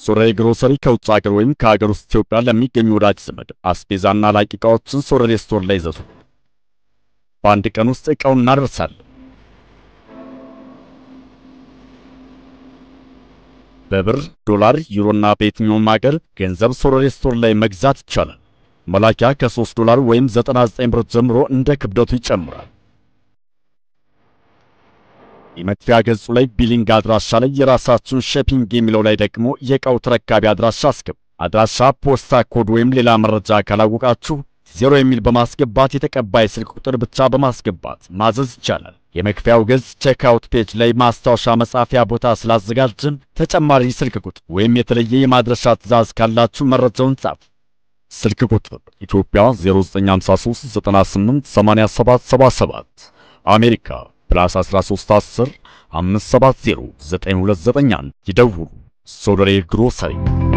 ሶረሬ ግሮሰሪ ከውጭ ሀገር ወይም ከሀገር ውስጥ ኢትዮጵያ ለሚገኙ ወዳጅ ዘመድ አስቤዛና ላቂ ዕቃዎችን ሶረሬ ስቶር ላይ ይዘዙ። በአንድ ቀን ውስጥ ዕቃውን እናደርሳለን። በብር፣ ዶላር፣ ዩሮና በየትኛውም ሀገር ገንዘብ ሶረሬ ስቶር ላይ መግዛት ይቻላል። መላኪያ ከ3 ዶላር ወይም 99 ብር ጀምሮ እንደ ክብደቱ ይጨምራል። የመክፈያ ገጹ ላይ ቢሊንግ አድራሻ ላይ የራሳችሁን ሸፒንግ የሚለው ላይ ደግሞ የዕቃው ተረካቢ አድራሻ አስገቡ። አድራሻ፣ ፖስታ ኮድ ወይም ሌላ መረጃ ካላወቃችሁ ዜሮ የሚል በማስገባት የተቀባይ ስልክ ቁጥር ብቻ በማስገባት ማዘዝ ይቻላል። የመክፈያው ገጽ ቼክአውት ፔጅ ላይ ማስታወሻ መጻፊያ ቦታ ስላዘጋጅን ተጨማሪ ስልክ ቁጥር ወይም የተለየ የማድረሻ ትዕዛዝ ካላችሁ መረጃውን ጻፉ። ስልክ ቁጥር ኢትዮጵያ 0953 98 87 77 አሜሪካ ፕላስ 1310 570 9291 ይደውሉ። ሶደሬ ግሮሰሪ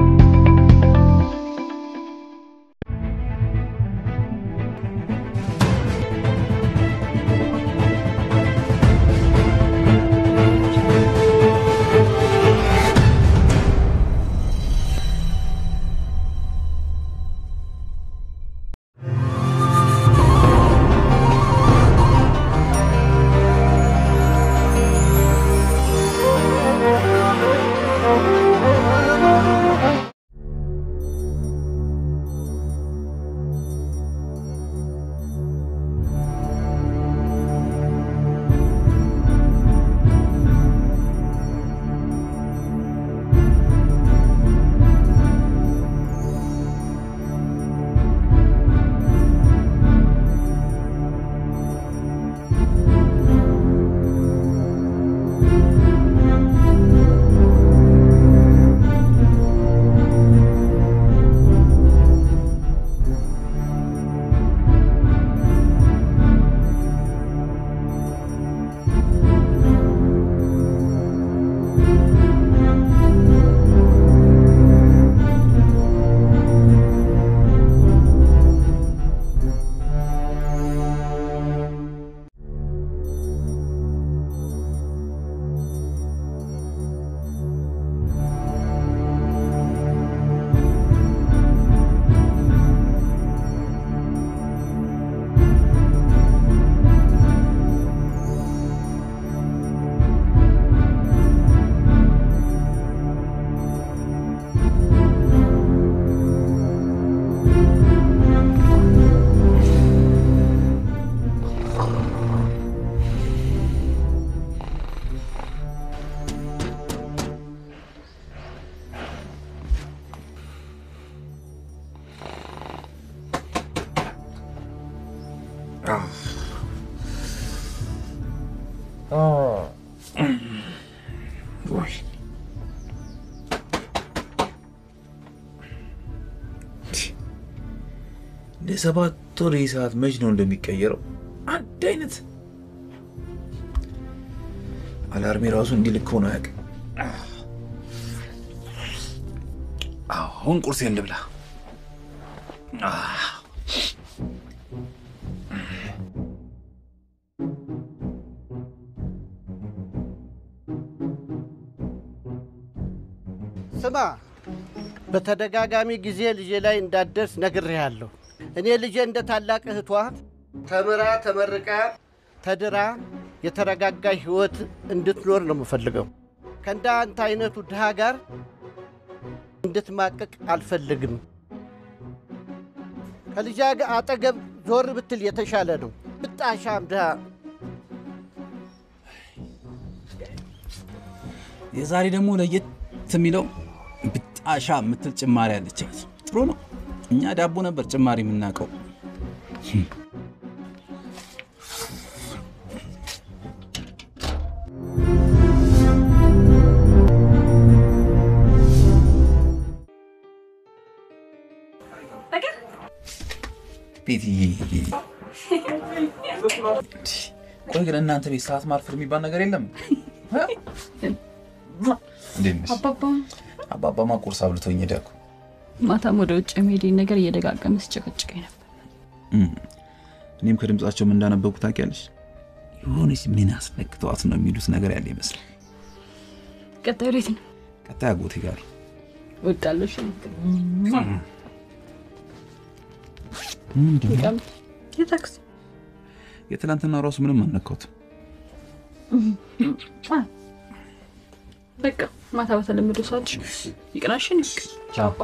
ለሰባት ወር ይህ ሰዓት መች ነው እንደሚቀየረው? አንድ አይነት አላርሜ ራሱ እንዲህ ልክ ሆኖ አያውቅም። አሁን ቁርሴን ልብላ። ስማ፣ በተደጋጋሚ ጊዜ ልጄ ላይ እንዳትደርስ ነግሬሃለሁ። እኔ ልጄ እንደ ታላቅ እህቷ ተምራ ተመርቃ ተድራ የተረጋጋ ሕይወት እንድትኖር ነው የምፈልገው። ከእንደ አንተ አይነቱ ድሃ ጋር እንድትማቅቅ አልፈልግም። ከልጃ አጠገብ ዞር ብትል የተሻለ ነው። ብጣሻም ድሃ የዛሬ ደግሞ ለየት የሚለው ብጣሻ የምትል ጭማሪ አለቻት። ጥሩ ነው። እኛ ዳቦ ነበር ጭማሪ የምናውቀው። ቤትዬ፣ ቆይ ግን እናንተ ቤት ሰዓት ማርፈር የሚባል ነገር የለም? እንዴት ነሽ? አባባ አባባማ ቁርስ አብልቶኝ ሄደ እኮ። ማታም ወደ ውጭ የሚሄድን ነገር እየደጋገመ ሲጨቀጭቀኝ ነበር። እኔም ከድምጻቸው ምን እንዳነበብኩ ታውቂያለሽ? የሆነች ምን አስነክተዋት ነው የሚሉት ነገር ያለ ይመስላል። ቀጣዩ ወዴት ነው? ቀጣይ አጎቴ ጋር እወዳለሁ። እሺ ይቀም የታክሲ የትናንትና ራሱ ምንም አልነካሁትም። በቃ ማታ በተለመደው ሰዓት ይቅናሽን ይቅ ቻባ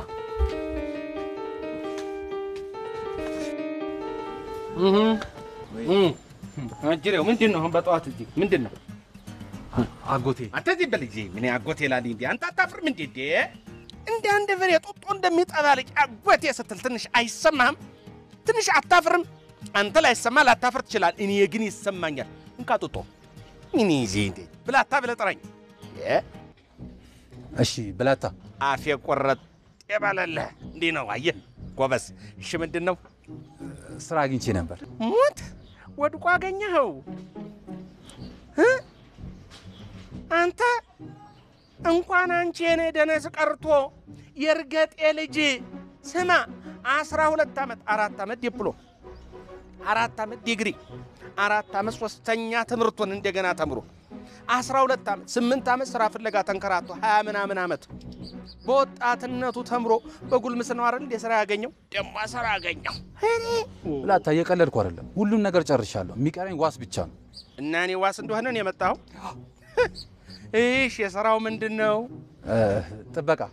አጅሬው ምንድን ነው አሁን በጠዋት እዚህ ምንድን ነው? አጎቴ አንተ እዚህ በል ጊዜ ምን አጎቴ ላል እንዲ አንተ አታፍርም እንዴ? እንዴ እንደ አንድ በሬ ጡጦ እንደሚጠባ ልጅ አጎቴ ስትል ትንሽ አይሰማህም? ትንሽ አታፍርም? አንተ ላይሰማ ላታፍር ትችላል። እኔ ግን ይሰማኛል። እንካ ጡጦ እኔ ዜ እንዴ ብላታ ብለህ ጥራኝ። እ እሺ ብላታ አፌ ቆረጥ የባለለህ እንዲህ ነው። አየህ ጎበዝ። እሺ ምንድን ነው? ስራ አግኝቼ ነበር። ሙት ወድቆ አገኘኸው እ አንተ እንኳን አንቺ የኔ ደነስ ቀርቶ የእርገጤ ልጅ ስማ፣ አስራ ሁለት ዓመት አራት ዓመት ዲፕሎም አራት ዓመት ዲግሪ አራት ዓመት ሶስተኛ ትምህርቱን እንደገና ተምሮ አስራ ሁለት ዓመት ስምንት ዓመት ስራ ፍለጋ ተንከራቶ ሀያ ምናምን ዓመት በወጣትነቱ ተምሮ በጉልምስናው አይደል እንደ ስራ ያገኘው ደግሞ ስራ ያገኘው ብላታ እየቀለድኩ አይደለም። ሁሉም ነገር ጨርሻለሁ። የሚቀረኝ ዋስ ብቻ ነው። እና እኔ ዋስ እንደሆነ ነው የመጣው። እሺ የስራው ምንድን ነው? እ፣ ጥበቃ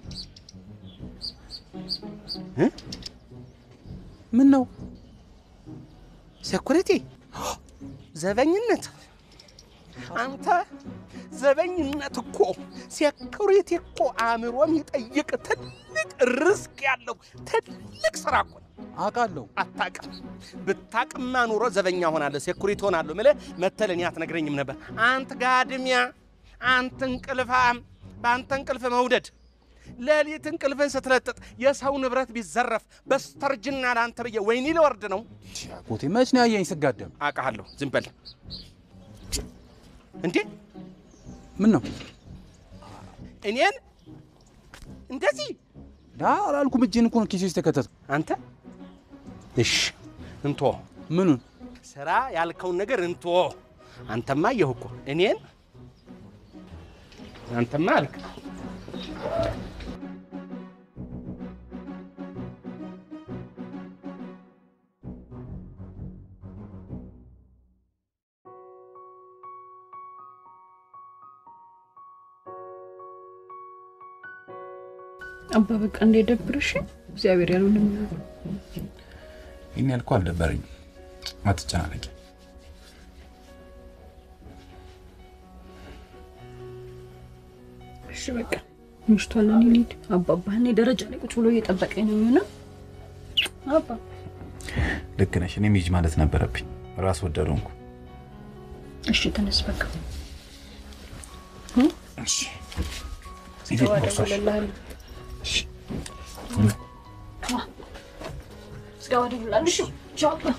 ምን ነው ሴኩሪቲ፣ ዘበኝነት። አንተ ዘበኝነት እኮ ሴኩሪቲ እኮ አእምሮ የሚጠይቅ ትልቅ ርስክ ያለው ትልቅ ስራ እኮ ነው። አውቃለሁ። አታቅም። ብታቅማ ኑሮ ዘበኛ ሆናለሁ፣ ሴኩሪቲ ሆናለሁ ምለ መተለኝ አትነግረኝም ነበር። አንተ ጋድሚያ፣ አንተ እንቅልፋም፣ በአንተ እንቅልፍ መውደድ ሌሊት እንቅልፍን ስትለጥጥ የሰው ንብረት ቢዘረፍ በስተርጅና ለአንተ ብዬ ወይኒ ሊወርድ ነው። አጎቴ መች ነው ያየኝ ስጋደም? አውቃለሁ። ዝም በል እንዴ! ምን ነው እኔን እንደዚህ ዳ አላልኩም። እጄን እኮ ነው ኪሴ ውስጥ የከተትኩ። አንተ እሽ እንቶ ምኑን ስራ ያልከውን ነገር እንቶ አንተማ አየሁ እኮ እኔን አንተማ አልክ አባ በቃ እንዳይደብርሽ እግዚአብሔር ያለውን የሚሆነው ይህን ያልኩ አልደበረኝም። አትጨናነቂ። እሺ በቃ ምሽቷል። እኔ ልሂድ። አባባ እኔ ደረጃ ላይ ቁጭ ብሎ እየጠበቀኝ ነው የሚሆነው። አባ ልክ ነሽ። እኔም ሂጂ ማለት ነበረብኝ። ራስ ወዳድ ሆንኩ። እሺ ተነስ በቃ እሺ ስገባ እደውልልሃለሁ። ስገባ እደውልልሃለሁ። እሺ ቻው አባ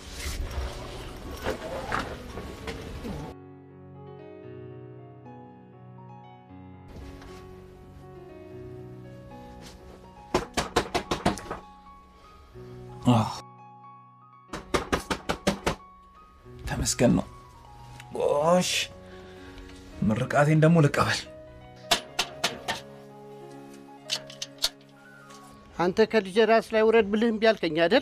ተመስገን ነው። ጎሽ ምርቃቴን ደግሞ ልቀበል። አንተ ከልጄ ራስ ላይ ውረድ ብልህ እምቢ አልከኝ አይደል?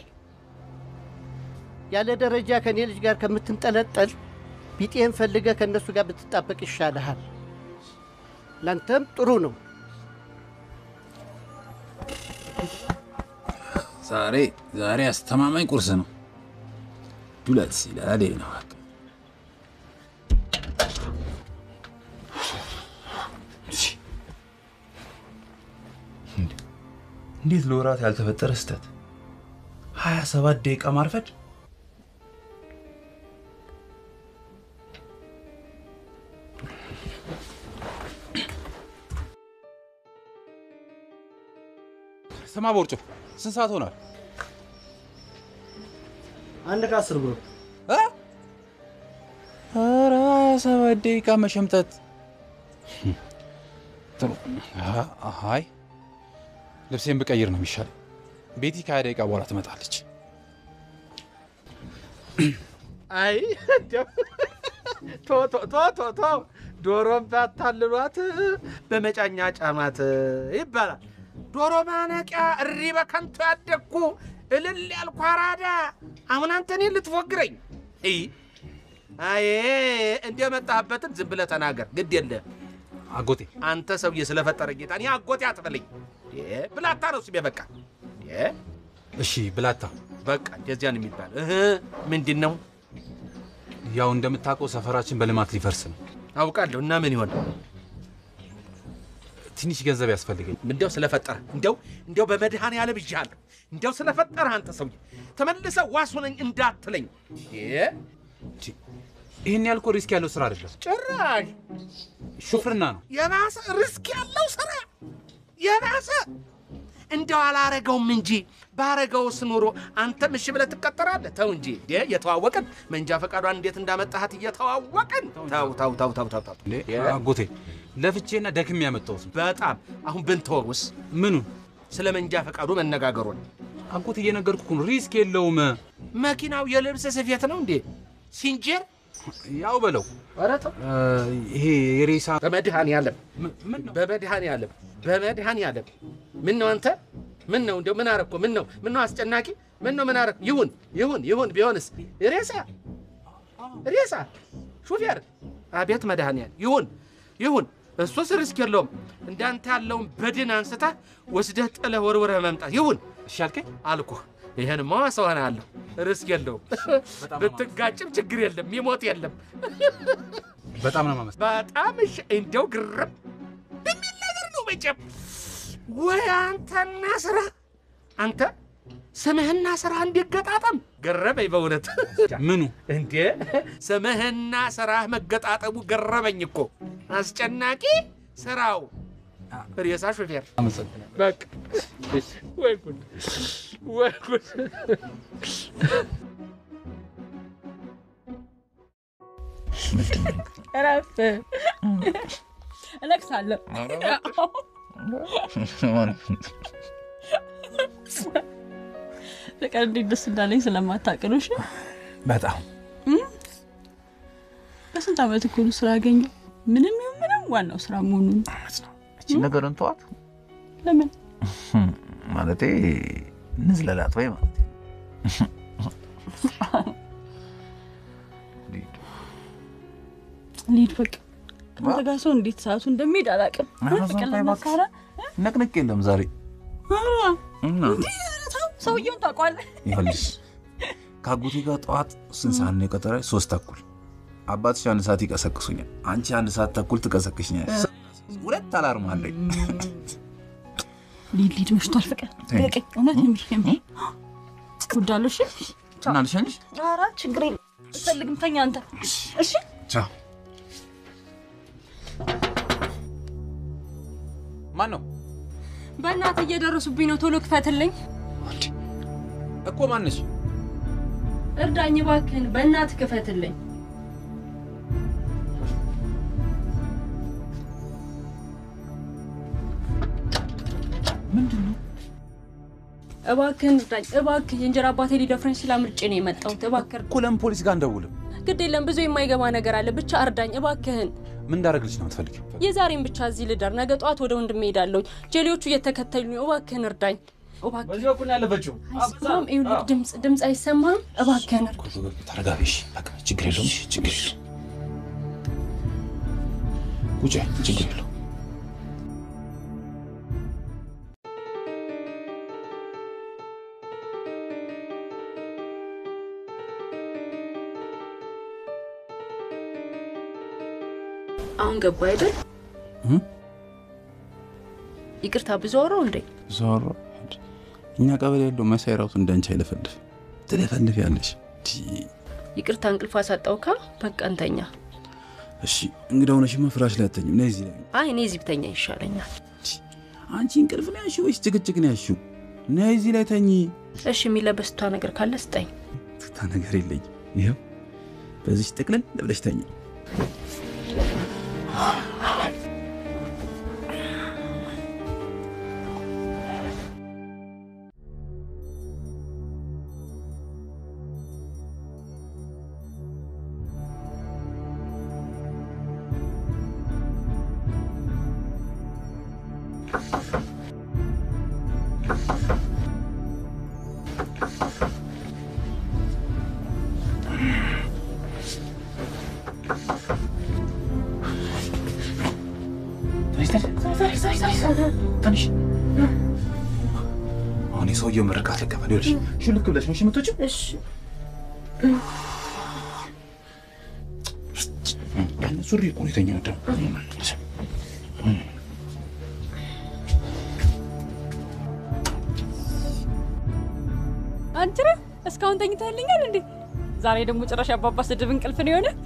ያለ ደረጃ ከእኔ ልጅ ጋር ከምትንጠለጠል ቢጤን ፈልገህ ከእነሱ ጋር ብትጣበቅ ይሻልሃል። ላንተም ጥሩ ነው። ዛሬ ዛሬ አስተማማኝ ቁርስ ነው። ዱለት ሲላል ነው በቃ። እንዴት ለወራት ያልተፈጠረ ስህተት! ሀያ ሰባት ደቂቃ ማርፈድ። ስማ ቦርጮ፣ ስንት ሰዓት ሆኗል? አንድ ከአስር ብሎ እ? ኧረ ሰባት ደቂቃ መሸምጠት። ጥሩ። አ- አይ ልብሴን ብቀይር ነው የሚሻለው። ቤቲ ከሀያ ደቂቃ በኋላ ትመጣለች። አይ ቶ ቶ ቶ ቶ ቶ ዶሮም ባታልሏት በመጫኛ ጫማት ይባላል። ዶሮ ማነቂያ እሪ በከንቱ ያደግኩ እልል ያልኩ አራዳ አሁን አንተ እኔን ልትፎግረኝ? እይ አይ እንደመጣህበትን ዝም ብለህ ተናገር፣ ግድ የለህም። አጎቴ አንተ ሰውዬ ስለፈጠረ ጌታ እኔ አጎቴ አትበለኝ። እ ብላታ ነው ስሜ። በቃ እ እሺ ብላታ፣ በቃ እንደዚያ ነው የሚባል። እህ ምንድን ነው ያው እንደምታውቀው ሰፈራችን በልማት ሊፈርስ ነው። አውቃለሁ። እና ምን ይሆን ትንሽ ገንዘብ ያስፈልገኝ። እንዲያው ስለፈጠረ እንዲያው እንዲያው በመድኃኔዓለም ይዤሃለሁ። እንዲያው ስለፈጠረ አንተ ሰውዬ ተመልሰህ ዋስ ሆነኝ እንዳትለኝ። እ ይህን ያልኮ ሪስክ ያለው ስራ አይደለም፣ ጭራሽ ሹፍርና ነው። የባሰ ሪስክ ያለው ስራ የባሰ እንደው አላረገውም እንጂ ባረገውስ ኑሮ አንተም እሺ ብለህ ትቀጠራለህ። ተው እንጂ እንዴ እየተዋወቅን መንጃ ፈቃዷን እንዴት እንዳመጣሃት እየተዋወቅን ተው ተው ተው ተው ተው ተው። እንዴ አጎቴ ለፍቼና ደክሜ ያመጣሁት ነው። በጣም አሁን ብንተወውስ ምኑን ስለ መንጃ ፈቃዱ መነጋገሩን። አጎቴ እየነገርኩህ ነው፣ ሪስክ የለውም። መኪናው የልብስ ስፌት ነው እንዴ ሲንጀር? ያው በለው ኧረ ተው እ፣ ይሄ የሬሳ በመድኃኔዓለም ምን- ምን ነው በመድኃኔዓለም በመድኃኔዓለም ምን ነው አንተ ምን ነው እንደው ምን አረግኩ ምን ነው ምን ነው አስጨናቂ ምን ነው ምን አረግኩ ይሁን ይሁን ይሁን ቢሆንስ ሬሳ ሬሳ ሹፌር አቤት መድኃኔዓለም ይሁን ይሁን እሱስ ሪስክ የለውም እንዳንተ ያለውን በድን አንስተህ ወስደህ ጥለህ ወርውረህ መምጣት ይሁን እሺ አልከኝ። አልኩህ ይሄንማ ሰው ሆነሃለሁ ሪስክ የለውም ብትጋጭም ችግር የለም ይሞት የለም በጣም ነው የማመሰግነው። በጣም እሺ እንደው ግርም የሚል ነገር ነው መቼም ወይ አንተና ስራ አንተ ስምህና ስራ እንዲገጣጠም ገረመኝ በእውነት ምኑ እንዴ ስምህና ስራህ መገጣጠሙ ገረመኝ እኮ አስጨናቂ ስራው ሬሳ ሾፌር አመሰግናለሁ። በቃ ወይ ጉድ ወይ ጉድ እረፍ። እለቅሳለሁ። ፍቅር እንዴት ደስ እንዳለኝ ስለማታውቅ ነው። እሺ በጣም በስንት ዓመት እኮ ነው ስራ ያገኘው። ምንም ይሁን ምንም ዋናው ስራ መሆኑን እቺ ነገርን ተዋት ለምን ማለቴ እንዝለላት ወይ ማለት ልሂድ በቃ። ከአንተ ጋር ሰው እንዴት ሰዓቱ እንደሚሄድ አላውቅም። ኧረ ፍቅር እባክህ ለመካረ ነቅንቅ የለም ዛሬ እና ሰውየውን ታውቀዋለህ? ይኸውልሽ ከአጎቴ ጋር ጠዋት ስንት ሰዓት ነው የቀጠረኝ? ሶስት ተኩል አባትሽ አንድ ሰዓት ይቀሰቅሱኛል፣ አንቺ አንድ ሰዓት ተኩል ትቀሰቅሽኛል። ሁለት አላርም አለኝ። ልሂድ ልሂድ፣ መሽቷል። ፍቅር ተይ። በቀኝ እውነት የምልሽ የምር እወዳለሁ። እሺ እና ልሸኝሽ? ኧረ ችግር የለም አልፈልግም። ተኛ አንተ እሺ። ቻው። ማን ነው በእናትህ እየደረሱብኝ ነው። ቶሎ ክፈትልኝ። እኮ ማነች? እርዳኝ እባክህን፣ በእናትህ ክፈትልኝ። እባክህን እርዳኝ፣ እባክህ የእንጀራ አባቴ ሊደፍረኝ ስላምርጬ ነው የመጣሁት። እባክህ እኮ ለምን ፖሊስ ጋር እንደውልም? ግድ የለም ብዙ የማይገባ ነገር አለ። ብቻ እርዳኝ እባክህን። ምን እንዳደረግልሽ ነው የምትፈልጊው? የዛሬን ብቻ እዚህ ልደር፣ ነገ ጠዋት ወደ ወንድሜ እሄዳለሁ። ጄሌዎቹ እየተከተሉኝ ነው። እባክህን እርዳኝ። እባክህን በዚህ በኩል ያለፈችው አይሰማም። ይኸውልህ ድምፅ ድምፅ አይሰማም። እባክህን እርዳኝ። ተረጋቢ። እሺ፣ በቃ ችግር የለውም። እሺ፣ ችግር የለውም። ቁጭ በይ፣ ችግር የለውም። አሁን ገባ አይደል? ይቅርታ ብዙ አወራው እንዴ? ዞሮ እኛ ቀበሌ ያለው መሳይ ራሱ እንዳንቺ አይለፈልፍ ትለፈልፍ ያለሽ። ይቅርታ እንቅልፍ አሳጣውካ። በቃ እንተኛ። እሺ እንግዳ ሆነሽማ ፍራሽ ላይ አተኝም። ነይ እዚህ ላይ አይ እኔ እዚህ ብተኛ ይሻለኛል። አንቺ እንቅልፍ ነው ያልሽው ወይስ ጭቅጭቅ ነው ያልሽው? ነይ እዚህ ላይ ተኚ። እሺ የሚለበስ ቷ ነገር ካለ ስጠኝ። ትታ ነገር የለኝም። ይኸው በዚህ ጥቅልል ብለሽ ተኚ። ትንሽ አሁን የሰውየው ምርቃት ልቀበል። ይኸውልሽ ሹልክ ብለሽ ነው እሺ የምትወጪው? እሺ ሱሪ እኮ ነው የተኛው ደግሞ አንቺ ነህ እስካሁን ተኝተህልኛል እንዴ? ዛሬ ደግሞ ጭራሽ አባባ ስድብ እንቅልፍ ነው የሆነ።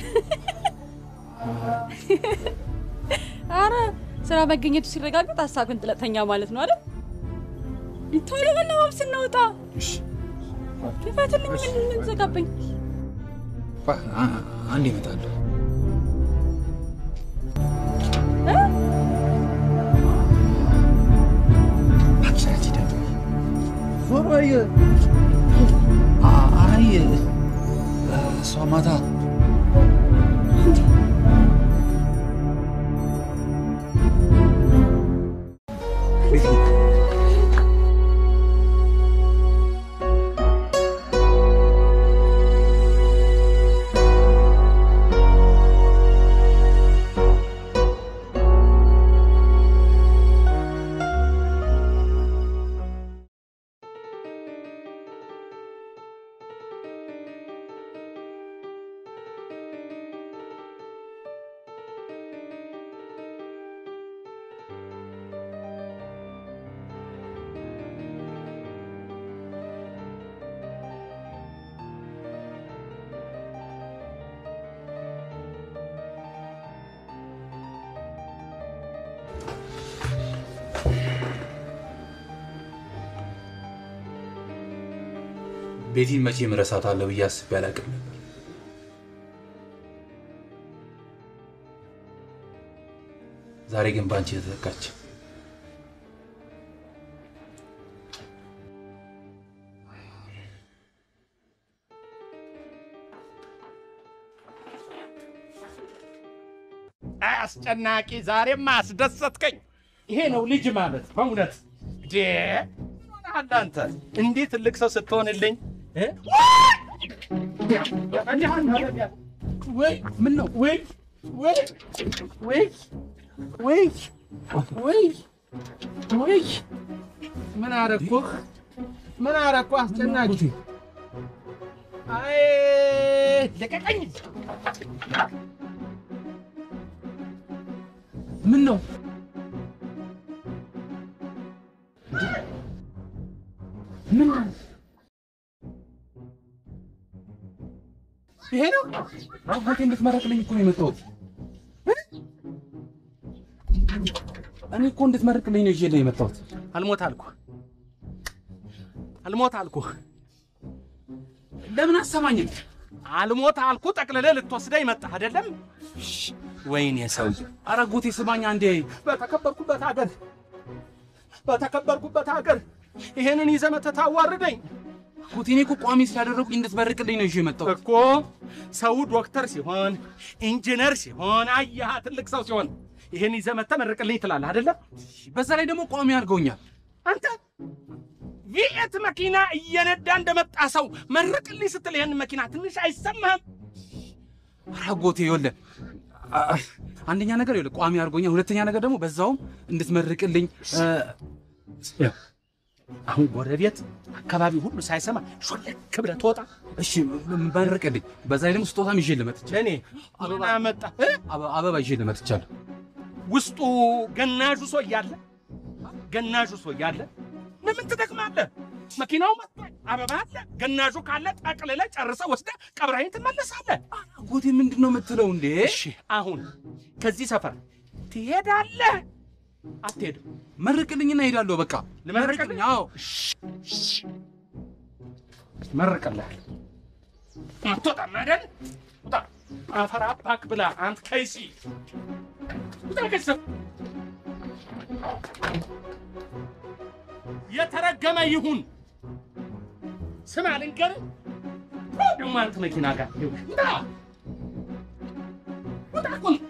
አረ ስራ መገኘቱ ሲረጋገጥ ሀሳብን ጥለተኛ ማለት ነው አይደል? ቶሎ መናባብ ስናወጣ ክፈትልኝ። ምን ምን ዘጋብኝ? አንድ ይመጣሉ። አይ እሷ ማታ ቤቲን መቼ እረሳታለሁ ብዬ አስቤ አላውቅም ነበር። ዛሬ ግን በአንቺ ተተካች። አስጨናቂ፣ ዛሬማ አስደሰትከኝ። ይሄ ነው ልጅ ማለት በእውነት ዴ ሆነሃል አንተ እንዲህ ትልቅ ሰው ስትሆንልኝ እ? ወይ ምን ነው ወይ ወይ ወይ ወይ ወይ ወይ ምን አረኩህ? ምን አረኩህ? አስጨናቂ አይ ልቀቀኝ! ምን ነው ምን ነው ይሄ ነው አባቴ እንድትመረቅልኝ እኮ ነው የመጣሁት። እኔ እኮ እንድትመርቅልኝ ነው ይዤልህ የመጣሁት። አልሞት አልኩህ አልሞት አልኩህ ለምን አሰማኝም? አልሞት አልኩህ ጠቅልለህ ልትወስደኝ መጣህ አይደለም ወይኔ ሰውዬ ኧረ ጎቴ ስማኝ አንዴ። በተከበርኩበት ሀገር በተከበርኩበት ሀገር ይሄንን ይዘህ መተህ ታዋርደኝ ጎቴ እኔ እኮ ቋሚ ስላደረጉኝ እንድትመርቅልኝ ነው ይዤ የመጣሁት። እኮ ሰው ዶክተር ሲሆን ኢንጂነር ሲሆን አየህ ትልቅ ሰው ሲሆን ይሄን ይዘህ መተህ መርቅልኝ ትላለህ አይደለም በዛ ላይ ደግሞ ቋሚ አድርገውኛል። አንተ ቪኤት መኪና እየነዳ እንደመጣ ሰው መርቅልኝ ስትል ይህን መኪና ትንሽ አይሰማህም? ኧረ ጎቴ ይኸውልህ አ- አንደኛ ነገር ይኸውልህ ቋሚ አድርጎኛል። ሁለተኛ ነገር ደግሞ በዛውም እንድትመርቅልኝ እ፣ አሁን ጎረቤት አካባቢ ሁሉ ሳይሰማ ሾለክ ብለህ ትወጣ። እሺ ም- መርቅልኝ። በዛ ላይ ደግሞ ስጦታም ይዤ ልመጥቻለሁ። ለእኔ ምን አመጣ? እ? አበ- አበባ ይዤ ልመጥቻለሁ። ውስጡ ገናዡ ሰው እያለ ገናዡ ሰው እያለ ለምን ትደክማለህ? መኪናው መጥቷል፣ አበባ አለ፣ ገናዡ ካለ ጠቅልለህ ጨርሰህ ወስደህ ቀብራይን ትመለሳለህ። ጎቴ ምንድን ነው የምትለው እንዴ? እሺ አሁን ከዚህ ሰፈር ትሄዳለህ አትሄድም? መርቅልኝና እሄዳለሁ። በቃ ልመርቅልህ? አዎ መርቅልሃል። አትወጣም አይደል? ውጣ። አፈር አባክ ብላ አንተ ከይሲ ውጣ ከዚህ ሰፈር። የተረገመ ይሁን። ስማ ልንገርህ፣ ደግሞ አንተ መኪና ጋር ውጣ ውጣ እኮ ነው።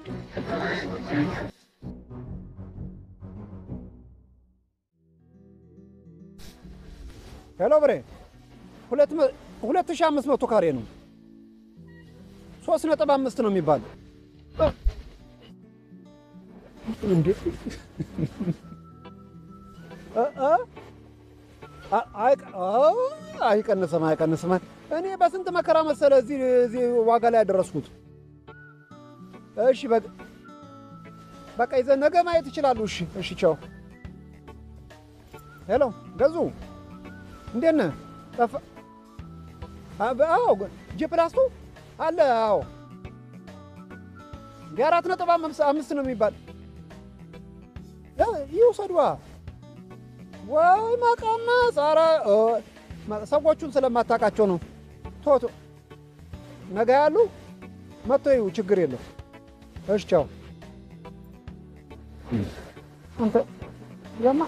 ሄሎ ብሬ፣ ሁለት መ- ሁለት ሺህ አምስት መቶ ካሬ ነው። ሶስት ነጥብ አምስት ነው የሚባል እንዴ እ- እ? አ- አይቀ- አ- አይቀንስም አይቀንስም። እኔ በስንት መከራ መሰለ እዚህ እዚህ ዋጋ ላይ ያደረስኩት። እሺ በቃ በቃ ይዘህ ነገ ማየት ይችላሉ። እሺ እሺ፣ ቻው። ሄሎ ገዙ፣ እንዴት ነህ? ጠፋ? አ- በ- አዎ ጂ ፕላስቱ አለ። አዎ የአራት ነጥብ አምስት አምስት ነው የሚባል እ፣ ይውሰዷ ወይ መቀነስ። ኧረ እ፣ መ- ሰዎቹን ስለማታውቃቸው ነው። ቶቶ ነገ ያሉ መጥቶ ይዩ፣ ችግር የለው። እሺ ቻው። አንተ ያማ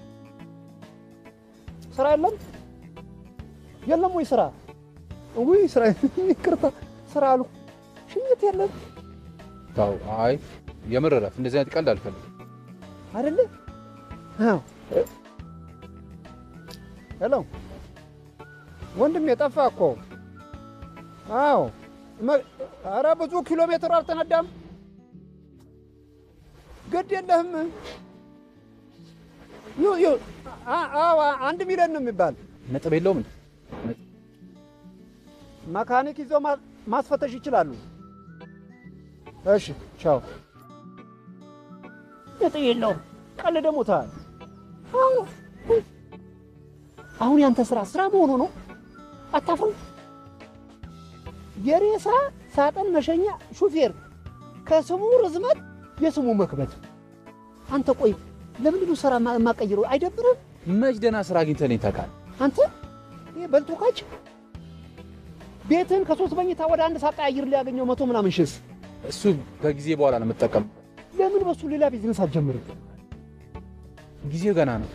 ስራ የለም የለም ወይ ስራ? ውይ ስራ ይቅርታ፣ ስራ አሉ ሽኝት የለም ተው፣ አይ የምር እረፍ። እንደዚህ አይነት ቀልድ አልፈልግም። አይደለ? አዎ። ሄሎ ወንድሜ ጠፋ እኮ። አዎ። መ- ኧረ ብዙ ኪሎ ሜትር አልተነዳም። ግድ የለህም። ዩ- ዩ- አ- አዎ አንድ ሚሊዮን ነው የሚባል ነጥብ የለውም እንዴ? መካኒክ ይዘው ማ- ማስፈተሽ ይችላሉ። እሺ ቻው። ነጥብ የለውም። ቀልደ ሞታል። አሁን ያንተ ስራ ስራ መሆኑ ነው። አታፍርም? የሬሳ ሳጥን መሸኛ ሹፌር ከስሙ ርዝመት የስሙ መክበድ። አንተ ቆይ ለምንድን ነው ስራ ማ- የማቀይረው? አይደብርም? መች ደህና ስራ አግኝተህ እኔን ታውቃለህ? አንተ ይሄ በልቶ ካች ቤትን ከሶስት መኝታ ወደ አንድ ሳቀያይር ሊያገኘው መቶ ምናምን ሽስ እሱ ከጊዜ በኋላ ነው የምጠቀም። ለምን በሱ ሌላ ቢዝነስ አትጀምርም? ጊዜው ገና ነው።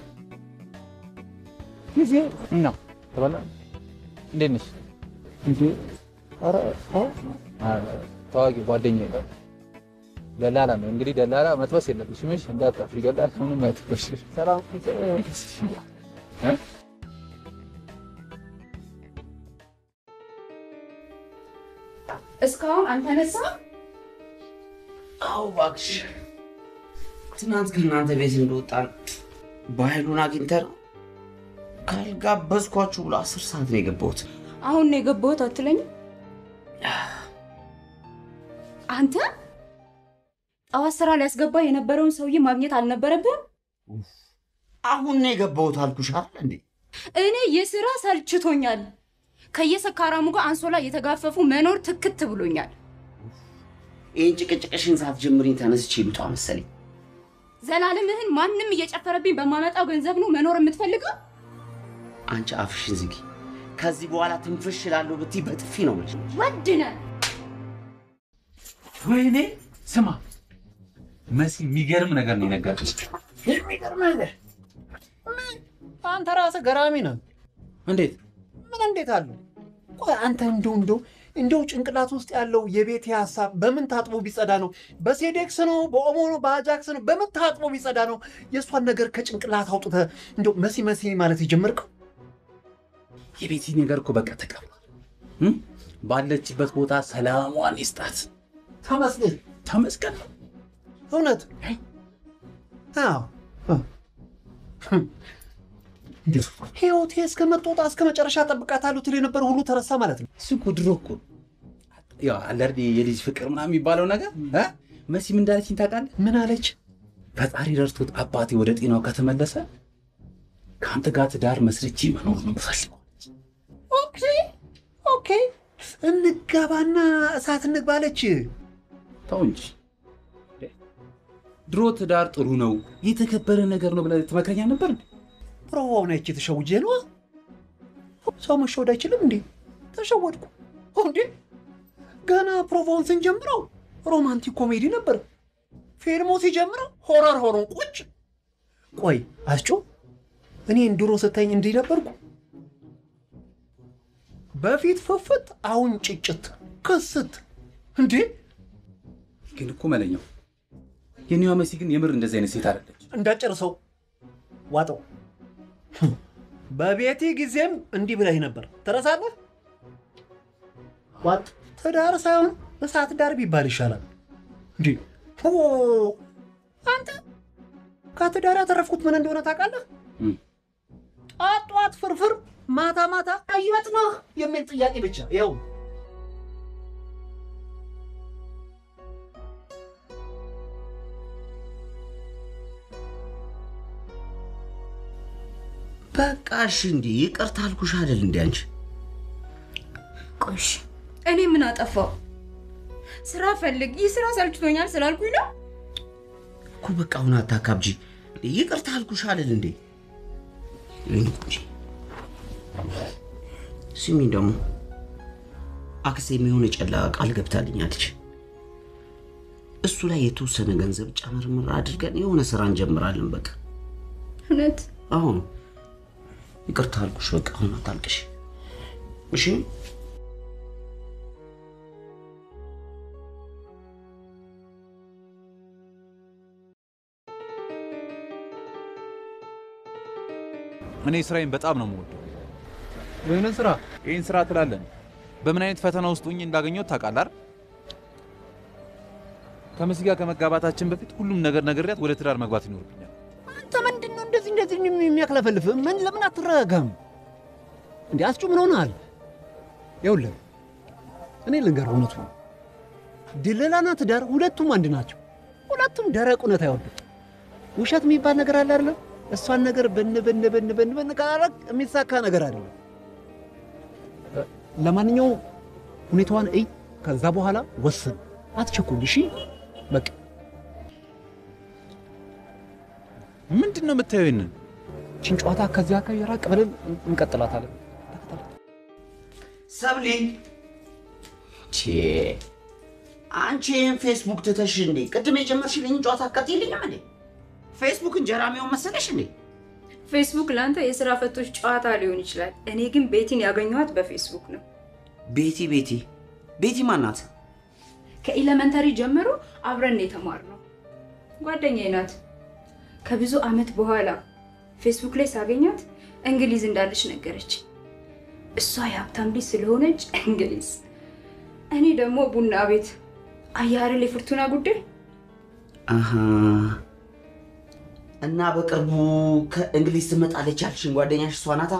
ጊዜ እና ተበላ እንዴት ነሽ? እንዴ ኧረ አ- አ- ታዋቂ ጓደኛዬ ነው። ደላላ ነው እንግዲህ። ደላላ መጥበስ የለብሽም እሺ? እንዳትጠፊ ይገላል። ምንም አይተኮሽ ሰላም እስካሁን አልተነሳ። አዎ እባክሽ፣ ትናንት ከእናንተ ቤት እንደወጣን በኃይሉን አግኝተ ነው ካልጋበዝኳችሁ ብሎ አስር ሰዓት ነው የገባሁት። አሁን ነው የገባሁት አትለኝም? አንተ ጠዋት ስራ ሊያስገባ የነበረውን ሰውዬ ማግኘት አልነበረብህም? አሁን ነው የገባሁት አልኩሽ አይደል እንዴ? እኔ የስራ ሰልችቶኛል። ከየሰካራሙ ጋር አንሶላ እየተጋፈፉ መኖር ትክት ብሎኛል። ይህን ጭቅጭቅሽን ሳትጀምሪኝ ተነስቼ ልውጣ መሰለኝ። ዘላለምህን ማንም እየጨፈረብኝ በማመጣው ገንዘብ ነው መኖር የምትፈልገው? አንቺ አፍሽን ዝጊ። ከዚህ በኋላ ትንፍሽ እላለሁ ብትይ በጥፊ ነው የምልሽ። ወድነ ወይኔ ስማ መሲ፣ የሚገርም ነገር ነው የነገረች። የሚገርም ነገር አንተ ራስህ ገራሚ ነህ። እንዴት ምን እንዴት አለው? ቆይ አንተ እንደው እንደው እንደው ጭንቅላት ውስጥ ያለው የቤት ሀሳብ በምን ታጥቦ ቢጸዳ ነው? በሴዴክስ ነው? በኦሞ ነው? በአጃክስ ነው? በምን ታጥቦ ቢጸዳ ነው? የእሷን ነገር ከጭንቅላት አውጥተህ እንደው መሲ መሲ ማለት የጀመርከው? የቤቲ ነገር እኮ በቃ ተቀብሏል። እም? ባለችበት ቦታ ሰላሟን ይስጣት። ተመስገን ተመስገን ነው። እውነት አዎ ህይወቴ እስከ መጦጣ እስከ መጨረሻ ጠብቃታለሁ ትል የነበረ ሁሉ ተረሳ ማለት ነው። እሱ እኮ ድሮ እኮ ያው አለ አይደል የልጅ ፍቅር ምናምን የሚባለው ነገር እ? መሲም እንዳለችኝ ታውቃለህ? ምን አለች? ፈጣሪ ረድቶት አባቴ ወደ ጤናው ከተመለሰ ከአንተ ጋር ትዳር መስርቼ መኖር ነው የምፈልገው። ኦኬ ኦኬ፣ እንጋባና እሳት እንግባለች። ተው እንጂ ድሮ ትዳር ጥሩ ነው የተከበረ ነገር ነው ብለህ ትመክረኛ ነበር እንዴ? ፕሮቫውን አይቼ ተሸውጄ ነዋ። ሰው መሸወድ አይችልም እንዴ? ተሸወድኩ እንዴ? ገና ፕሮቫውን ስንጀምረው ሮማንቲክ ኮሜዲ ነበር። ፊልሙ ሲጀምረው ሆረር ሆሮን ቁጭ። ቆይ አስጮ፣ እኔን ድሮ ስታኝ እንዲህ ነበርኩ? በፊት ፍፍት፣ አሁን ጭጭት ክስት። እንዴ ግን እኮ መለኛው የኔዋ መሲ ግን የምር እንደዚህ አይነት ሴት አይደለች። እንዳጨርሰው ዋጠው። በቤቴ ጊዜም እንዲህ ብለህ ነበር፣ ትረሳለህ? ዋጥ ትዳር ሳይሆን እሳት ዳር ቢባል ይሻላል። እንዴ ኦ፣ አንተ ከትዳር ያተረፍኩት ምን እንደሆነ ታውቃለህ? ጠዋት ጠዋት ፍርፍር፣ ማታ ማታ አየት ነህ የሚል ጥያቄ ብቻ ይኸው። በቃ እሺ፣ እንዴ ይቅርታ አልኩሽ አይደል? እንዴ አንቺ ቆሽ እኔ ምን አጠፋው? ስራ ፈልግ፣ ይህ ስራ ሰልችቶኛል ስላልኩኝ ነው። እኮ በቃ አሁን አታካብጂ። እንዴ ይቅርታ አልኩሽ አይደል? እንዴ ይሄን ቁጭ ስሚ፣ ደግሞ አክሴ የሆነ ጨላ ቃል ገብታልኛለች። እሱ ላይ የተወሰነ ገንዘብ ጨምርምር አድርገን የሆነ ስራ እንጀምራለን። በቃ እውነት አሁን ይቅርታ አልኩሽ። በቃ አሁን አታልቅሽ እሺ። እኔ ስራዬን በጣም ነው የምወደው። ይህንን ስራ ይህን ስራ ትላለን። በምን አይነት ፈተና ውስጥ ሆኜ እንዳገኘሁት ታውቃለህ አይደል? ከመሲ ጋር ከመጋባታችን በፊት ሁሉም ነገር ነግሬያት ወደ ትዳር መግባት ይኖርብኛል። አንተ ምንድን ነው እንደዚህ እንደዚህ የሚያክለፈልፍ? ምን ለምን አትረጋጋም? እንዴ አስጩ ምን ሆነሃል? ይኸውልህ እኔ ልንገርህ እውነቱ ነው። ድለላና ትዳር ሁለቱም አንድ ናቸው። ሁለቱም ደረቅ እውነት አይወዱም። ውሸት የሚባል ነገር አለ አይደለም? እሷን ነገር በን በን በን በን በን ካላረግ የሚሳካ ነገር አይደለም። ለማንኛውም ሁኔታዋን እይ፣ ከዛ በኋላ ወስን። አትቸኩል። እሺ በቃ ምንድን ነው የምታየው? ይንን ችን ጨዋታ ከዚያ አካባቢ ራቅ ብለን እንቀጥላታለን። ሰብሊ ቼ አንቺ ይህን ፌስቡክ ትተሽ እንዴ ቅድም የጀመርሽልኝ ጨዋታ አቃጥይልኝም እንዴ? ፌስቡክ እንጀራ የሚሆን መሰለሽ እንዴ? ፌስቡክ ለአንተ የስራ ፈቶች ጨዋታ ሊሆን ይችላል። እኔ ግን ቤቲን ያገኘኋት በፌስቡክ ነው። ቤቲ ቤቲ ቤቲ ማናት? ከኤሌመንተሪ ጀምሮ አብረን ነው የተማርነው። ጓደኛዬ ናት። ከብዙ አመት በኋላ ፌስቡክ ላይ ሳገኛት እንግሊዝ እንዳለች ነገረች። እሷ የሀብታም ልጅ ስለሆነች እንግሊዝ፣ እኔ ደግሞ ቡና ቤት። አያርል የፍርቱና ጉዳይ አሃ እና በቅርቡ ከእንግሊዝ ትመጣለች ያልሽኝ ጓደኛሽ እሷ ናታ?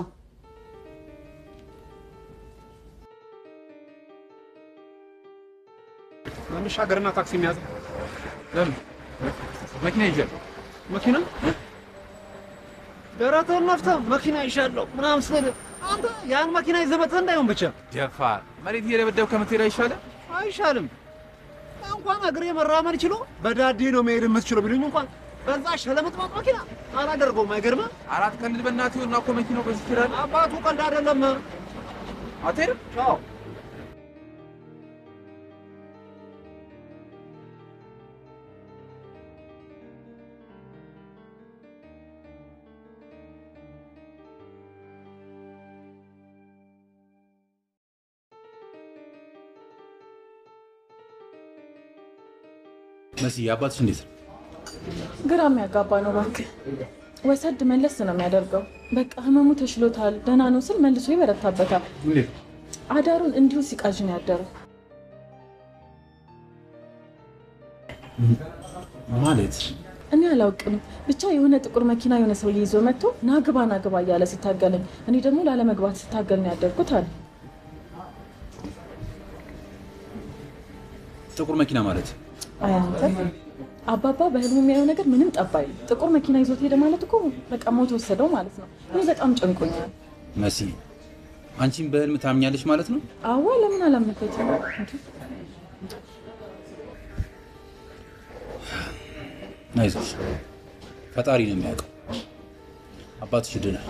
እንሻገርና ታክሲ የሚያዝ ለምን መኪና ይዣል መኪና ደረትህን ነፍተህ መኪና ይሻለሁ ምናምን ስል አንተ ያን መኪና ይዘህ መጥተህ እንዳይሆን ብቻ ደፋር መሬት እየደበደብ ከምትሄድ አይሻልም? አይሻልም። እንኳን እግሬ መራመድ ችሎ በዳዴ ነው መሄድ የምትችለው ቢሉኝ እንኳን በዛ ሸለምጥማጥ መኪና አላደርገውም። አይገርምህ? አራት ቀን በእናትህ ይኸውና እኮ መኪናው በዚህ ይችላል። አባቱ ቀልድ አይደለም። አትሄድም? ቻው መሲ አባትሽ እንዴት ነው? ግራ የሚያጋባ ነው። እባክህ ወሰድ መለስ ነው የሚያደርገው። በቃ ህመሙ ተሽሎታል፣ ደህና ነው ስል መልሶ ይበረታበታል። እንዴት አዳሩን እንዲሁ ሲቃዥ ነው ያደረው። ማለት እኔ አላውቅም፣ ብቻ የሆነ ጥቁር መኪና የሆነ ሰውዬ ይዞ መጥቶ ናግባ ናግባ እያለ ሲታገለኝ፣ እኔ ደግሞ ላለመግባት ስታገል ነው ያደርኩት አለ። ጥቁር መኪና ማለት አይ አንተ አባባ በህልም የሚያየው ነገር ምንም ጠብ አይልም። ጥቁር መኪና ይዞት ሄደ ማለት እኮ በቃ ሞት ወሰደው ማለት ነው። እኔ በጣም ጨንቆኛል። መሲ አንቺም በህልም ታምኛለሽ ማለት ነው? አዋ ለምን አላመንበትም? አይዞሽ፣ ፈጣሪ ነው የሚያውቀው። አባትሽ ድናል።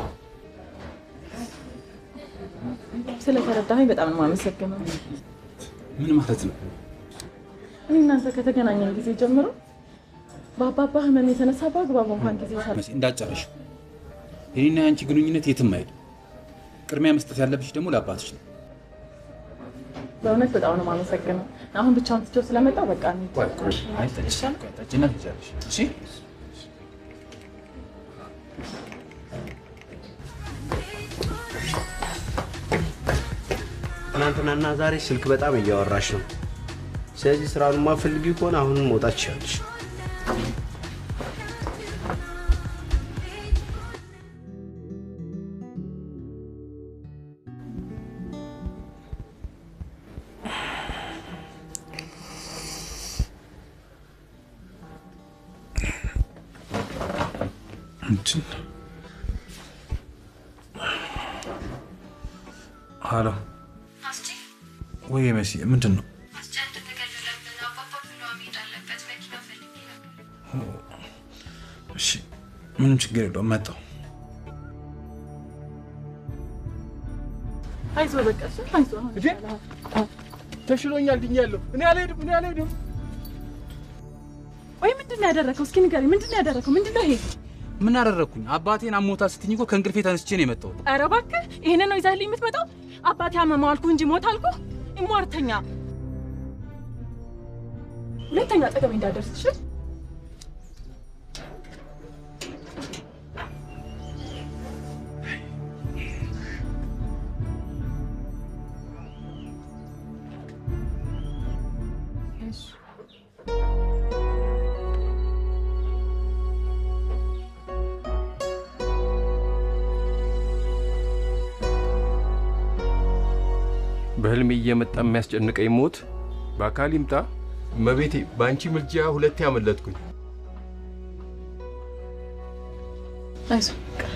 ስለተረዳኸኝ በጣም ነው የማመሰግነው። ምን ማለት ነው? እኔ እናንተ ከተገናኘን ጊዜ ጀምሮ በአባባ ህመም የተነሳ በአግባቡ እንኳን ጊዜ ሳል መሲ እንዳጨረሽ የኔና የአንቺ ግንኙነት የትም አይሄድም። ቅድሚያ መስጠት ያለብሽ ደግሞ ለአባትሽ ነው። በእውነት በጣም ነው የማመሰግነው። አሁን ብቻውን ትቼው ስለመጣው በቃ እንሂድ። አይ ጠጪ፣ ቆይ ጠጪና ትሄጃለሽ። እሺ ትናንትናና ዛሬ ስልክ በጣም እያወራሽ ነው። ስለዚህ ስራውን ማፈልጊ ከሆነ አሁንም መውጣት ትችላለሽ። ምንድን ነው? ሀሎ ወይ መሲ፣ ምንድን ነው? እሺ፣ ምንም ችግር የለውም። መጣሁ። አይዞህ በቃ እሺ፣ አይዞህ አሁን ይሻልሃል። ተሽሎኛል፣ ድኛለሁ። እኔ አልሄድም፣ እኔ አልሄድም። ወይ ምንድን ነው ያደረከው? እስኪ ንገረኝ፣ ምንድን ነው ያደረከው? ምንድን ነው ይሄ? ምን አደረግኩኝ? አባቴን አሞታ ስትኝ እኮ ከእንቅልፌ ተነስቼ ነው የመጣሁት። ኧረ እባክህ ይሄንን ነው ይዘህልኝ የምትመጣው? አባቴ አመመው አልኩህ እንጂ ሞት አልኩህ? ኢሟርተኛ! ሁለተኛ አጠገቤ እንዳደርስ እሺ? በህልሜ እየመጣ የሚያስጨንቀኝ ሞት በአካል ይምጣ እመቤቴ፣ በአንቺ ምልጃ ሁለቴ ያመለጥኩኝ። አይዞህ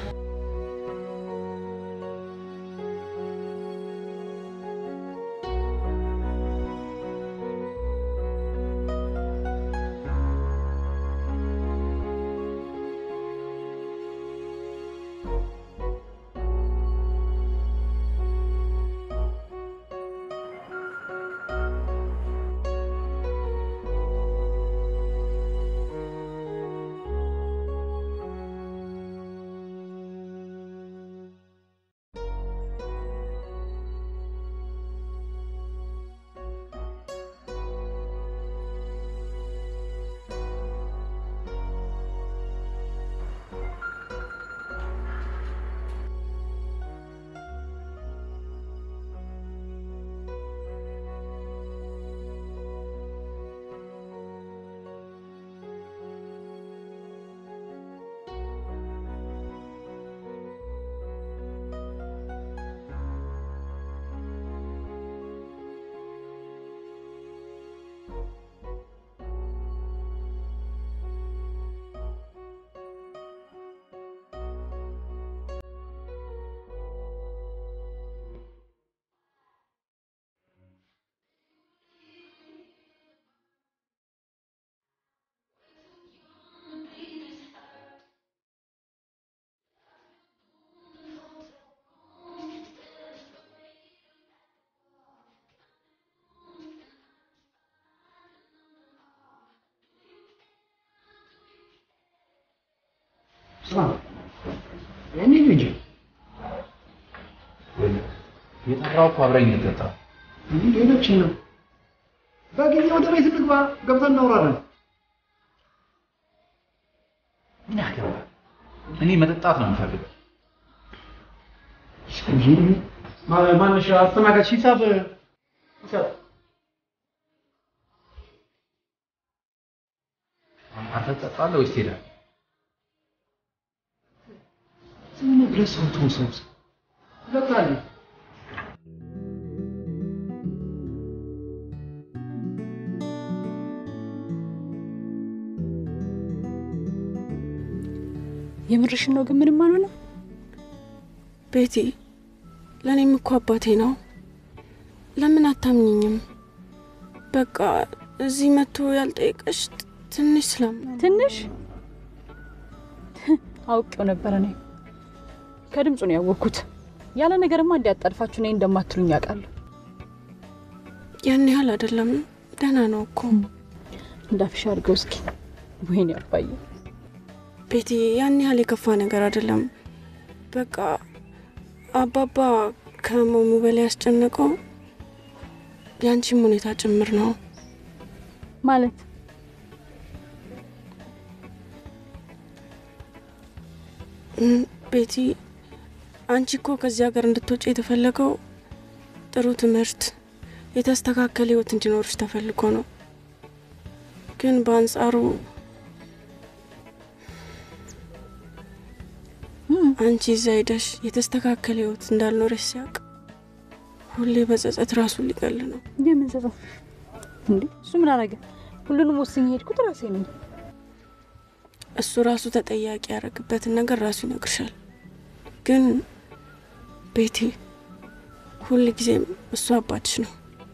እኔ ልጅ የጠራው እኮ አብረኝ ልጠጣ እንዲህ ሌሎችን ነው። በጊዜ ወደ ቤት እንግባ፣ ገብተን እናወራለን። ምን ያገባ? እኔ መጠጣት ነው የምፈልገው። ማነሽ አስተናጋጅ ሂሳብ ሂሳብ አንተ ትጠጣለህ ወይስ ትሄዳለህ? ዝም ብለህ ሰው ትሁን ሰው እጠጣለሁ። የምርሽን ነው ግን ምንም አልሆነም? ቤቲ፣ ለእኔም እኮ አባቴ ነው። ለምን አታምኝኝም? በቃ እዚህ መጥቶ ያልጠየቀሽ ትንሽ ስላም ትንሽ አውቄው ነበር። እኔ ከድምፁ ነው ያወቅኩት። ያለ ነገርማ እንዲያጣድፋችሁ እኔ እንደማትሉኝ ያውቃለሁ። ያን ያህል አይደለም፣ ደህና ነው እኮ እንዳፍሽ አድርገው እስኪ። ወይኔ አባዬ ቤቲ፣ ያን ያህል የከፋ ነገር አይደለም። በቃ አባባ ከመሙ በላይ ያስጨነቀው የአንቺም ሁኔታ ጭምር ነው ማለት እም፣ ቤቲ አንቺ እኮ ከዚህ ሀገር እንድትወጪ የተፈለገው ጥሩ ትምህርት፣ የተስተካከለ ህይወት እንዲኖርሽ ተፈልጎ ነው። ግን በአንጻሩ አንቺ እዛ ሄደሽ የተስተካከለ ህይወት እንዳልኖረሽ ሲያውቅ ሁሌ በጸጸት ራሱን ሊገል ነው። የምን ጸጸት እንዴ? እሱ ምን አረገ? ሁሉንም ወስኜ ሄድኩት ራሴ ነኝ። እሱ ራሱ ተጠያቂ ያደረግበትን ነገር ራሱ ይነግርሻል። ግን ቤቴ ሁል ጊዜም እሱ አባትሽ ነው።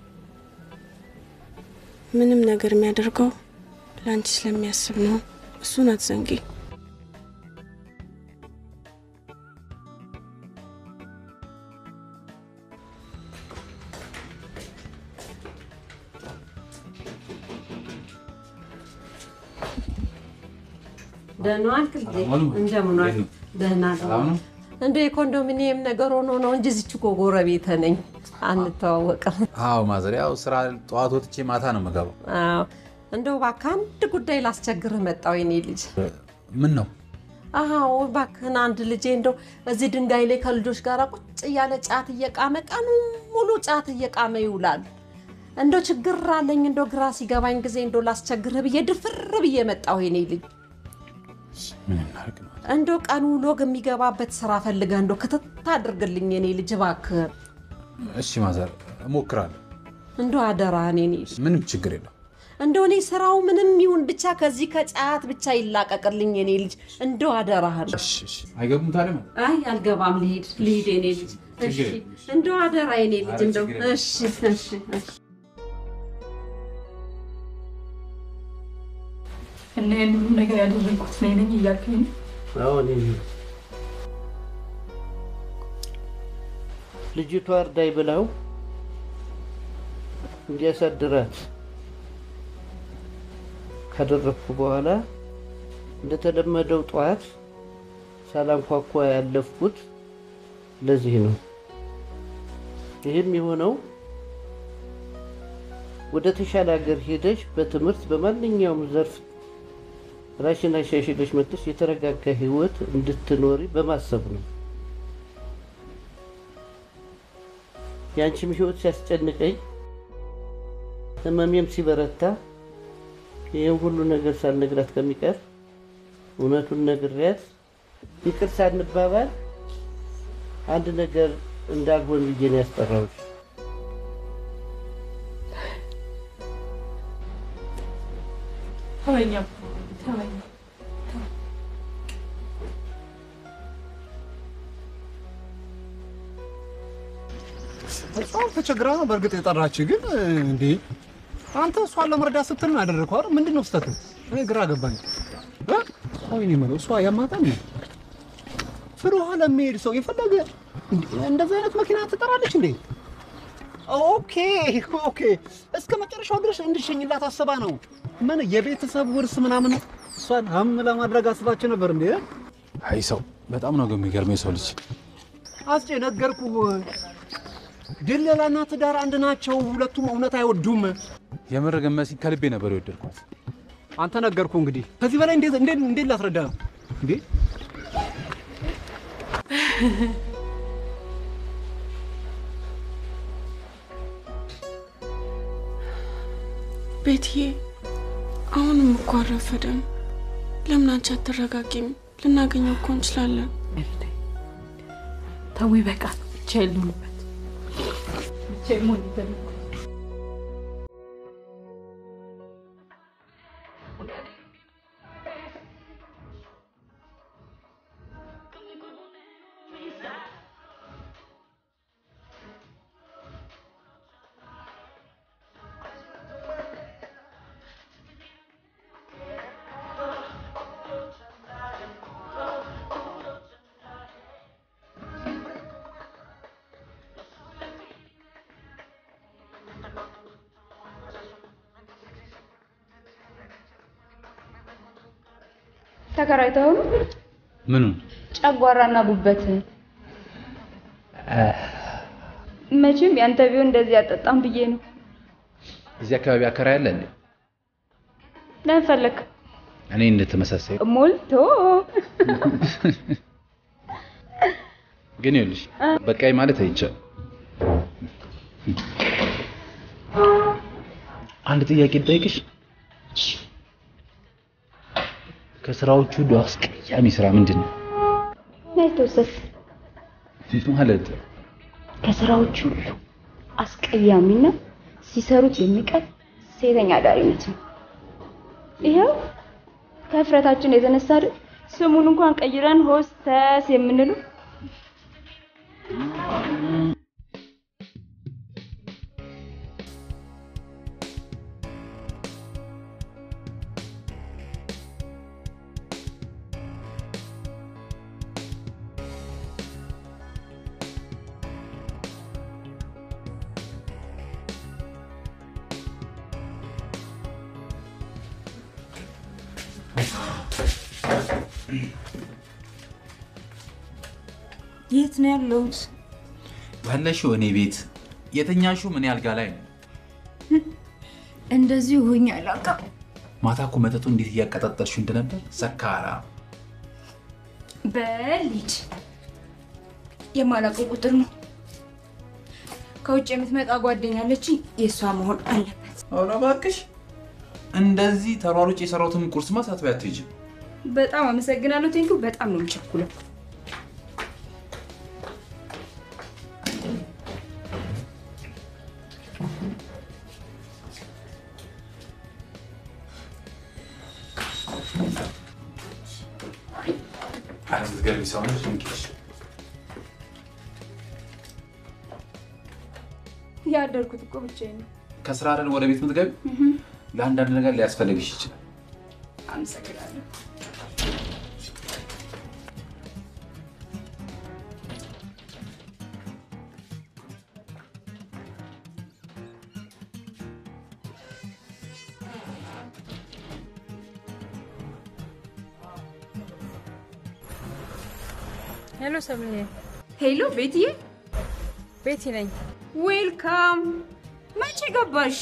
ምንም ነገር የሚያደርገው ለአንቺ ስለሚያስብ ነው። እሱን አትዘንጊ። ደህና ዋልክ ልጄ? እንደምን ዋልክ? ደህና ነው። እንደ የኮንዶሚኒየም ነገር ሆኖ ነው እንጂ እዚች እኮ ጎረቤት ነኝ። አንተዋወቅም። አዎ ማዘር፣ ያው ስራ ጠዋት ወጥቼ ማታ ነው የምገባው። አዎ፣ እንደው እባክህ አንድ ጉዳይ ላስቸግርህ መጣሁ የኔ ልጅ። ምን ነው? አዎ እባክህን አንድ ልጄ እንደው እዚህ ድንጋይ ላይ ከልጆች ጋር ቁጭ እያለ ጫት እየቃመ ቀኑ ሙሉ ጫት እየቃመ ይውላል። እንደው ችግር አለኝ እንደው ግራ ሲገባኝ ጊዜ እንደው ላስቸግርህ ብዬ ድፍር ብዬ መጣሁ የኔ ልጅ። ምን እናድርግ ነው? እንደው ቀኑ ሎግ የሚገባበት ስራ ፈልገህ እንደው ክትት አድርግልኝ የኔ ልጅ እባክህ። እሺ ማዘር፣ እሞክራለሁ። እንደው አደራህን የኔ ልጅ። ምንም ችግር የለው። እንደው እኔ ስራው ምንም ይሁን ብቻ ከዚህ ከጫት ብቻ ይላቀቅልኝ የኔ ልጅ። እንደው አደራህን። አይገቡም ታዲያ ማለት አይ አልገባም፣ ልሂድ ልሂድ የኔ ልጅ። እሺ እንደው አደራ የኔ ልጅ እንደው እሺ እሺ እሺ እና ይህን ሁሉ ነገር ያደረግኩት እኔ ነኝ እያልከኝ ነው? አዎ እኔ ነኝ። ልጅቷ እርዳይ ብለው እንዲያሳድራት ካደረግኩ በኋላ እንደተለመደው ጠዋት ሳላንኳኳ ያለፍኩት ለዚህ ነው። ይህም የሆነው ወደ ተሻለ ሀገር ሄደሽ በትምህርት በማንኛውም ዘርፍ ራሽን አሻሽለሽ መጥተሽ የተረጋጋ ህይወት እንድትኖሪ በማሰብ ነው። የአንቺም ህይወት ሲያስጨንቀኝ ህመሜም ሲበረታ ይህን ሁሉ ነገር ሳልነግራት ከሚቀር እውነቱን ነግሬያት ይቅር ሳንባባል አንድ ነገር እንዳልሆን ብዬ ነው ያስጠራሁሽ። ተወኝ አባ፣ ተወኝ። በጣም ተቸግራ ነው በእርግጥ የጠራች። ግን እንዴ አንተ እሷን ለመርዳት ስትል ነው ያደረግከው አይደል? ምንድን ነው ስህተቱ? እኔ ግራ ገባኝ። እ? ቆይ እኔ የምለው እሷ ያማታል ነው ፍልውሃ ለሚሄድ ሰው የፈለገ እንዴ እንደዚህ አይነት መኪና ትጠራለች እንዴ? ኦኬ ኦኬ። እስከ መጨረሻው ድረስ እንድሸኝላት አስባ ነው። ምን የቤተሰብ ውርስ ምናምን እሷን ሀም ለማድረግ አስባችሁ ነበር እንዴ? አይ ሰው በጣም ነው የሚገርመው የሰው ልጅ። አስቼ ነገርኩህ። ድለላና ትዳር አንድ ናቸው። ሁለቱም እውነት አይወዱም። የምር ግን መሲ ከልቤ ነበር የወደድኳት። አንተ ነገርኩህ። እንግዲህ ከዚህ በላይ እንዴት እንዴት እንዴት ላስረዳ ነው እንዴ? ቤትዬ አሁንም እኮ አልረፈደም። ለምን አንቺ አትረጋጊም? ልናገኘው እኮ እንችላለን። ተው ይበቃል። ብቻ የሉንበት ብቻ መሆን ይፈልጉ ተከራይተው ነው ምኑን ጨጓራና ጉበት መቼም ያንተ ቢሆን እንደዚህ አጠጣም ብዬ ነው። እዚህ አካባቢ አከራይ አለ እንዴ? ለምን ፈለክ? እኔ እንደተመሳሳይ ሞልቶ ግን ይኸውልሽ በቃኝ ማለት አይቻልም። አንድ ጥያቄ ልጠይቅሽ። ከስራዎቹ ሁሉ አስቀያሚ ስራ ምንድን ነው ናይተወሰስ ማለት? ከስራዎች ሁሉ አስቀያሚና ሲሰሩት የሚቀር ሴተኛ አዳሪነት ነው። ይኸው ከፍረታችን የተነሳ አይደል ስሙን እንኳን ቀይረን ሆስተስ የምንለው። የት ነው ያለሁት? ያለሽው እኔ ቤት የተኛሽው ምን አልጋ ላይ ነው? እንደዚህ ሆኜ አላውቅም። ማታ እኮ መጠጡ እንዴት እያቀጣጠልሽ እንደነበር ሰካራ። በሊድ የማላውቀው ቁጥር ነው። ከውጭ የምትመጣ ጓደኛ አለችኝ። የእሷ መሆን አለበት። ኧረ እባክሽ እንደዚህ ተሯሩጭ የሰራሁትን ቁርስማ ሳትበይ አትሄጂም። በጣም አመሰግናለሁ። ቴንኪው። በጣም ነው የምቸኩለው። ኧረ የምትገርሚ ሰው ነሽ እንግዲህ። ያደርኩት እኮ ብቻዬን ነው። ከስራ አይደል ወደ ቤት የምትገቢ? ለአንዳንድ ነገር ሊያስፈልግሽ ይችላል። አመሰግናለሁ። ሄሎ ሰብልዬ። ሄሎ ቤትዬ። ቤቲ ነኝ። ዌልካም። መቼ ገባሽ?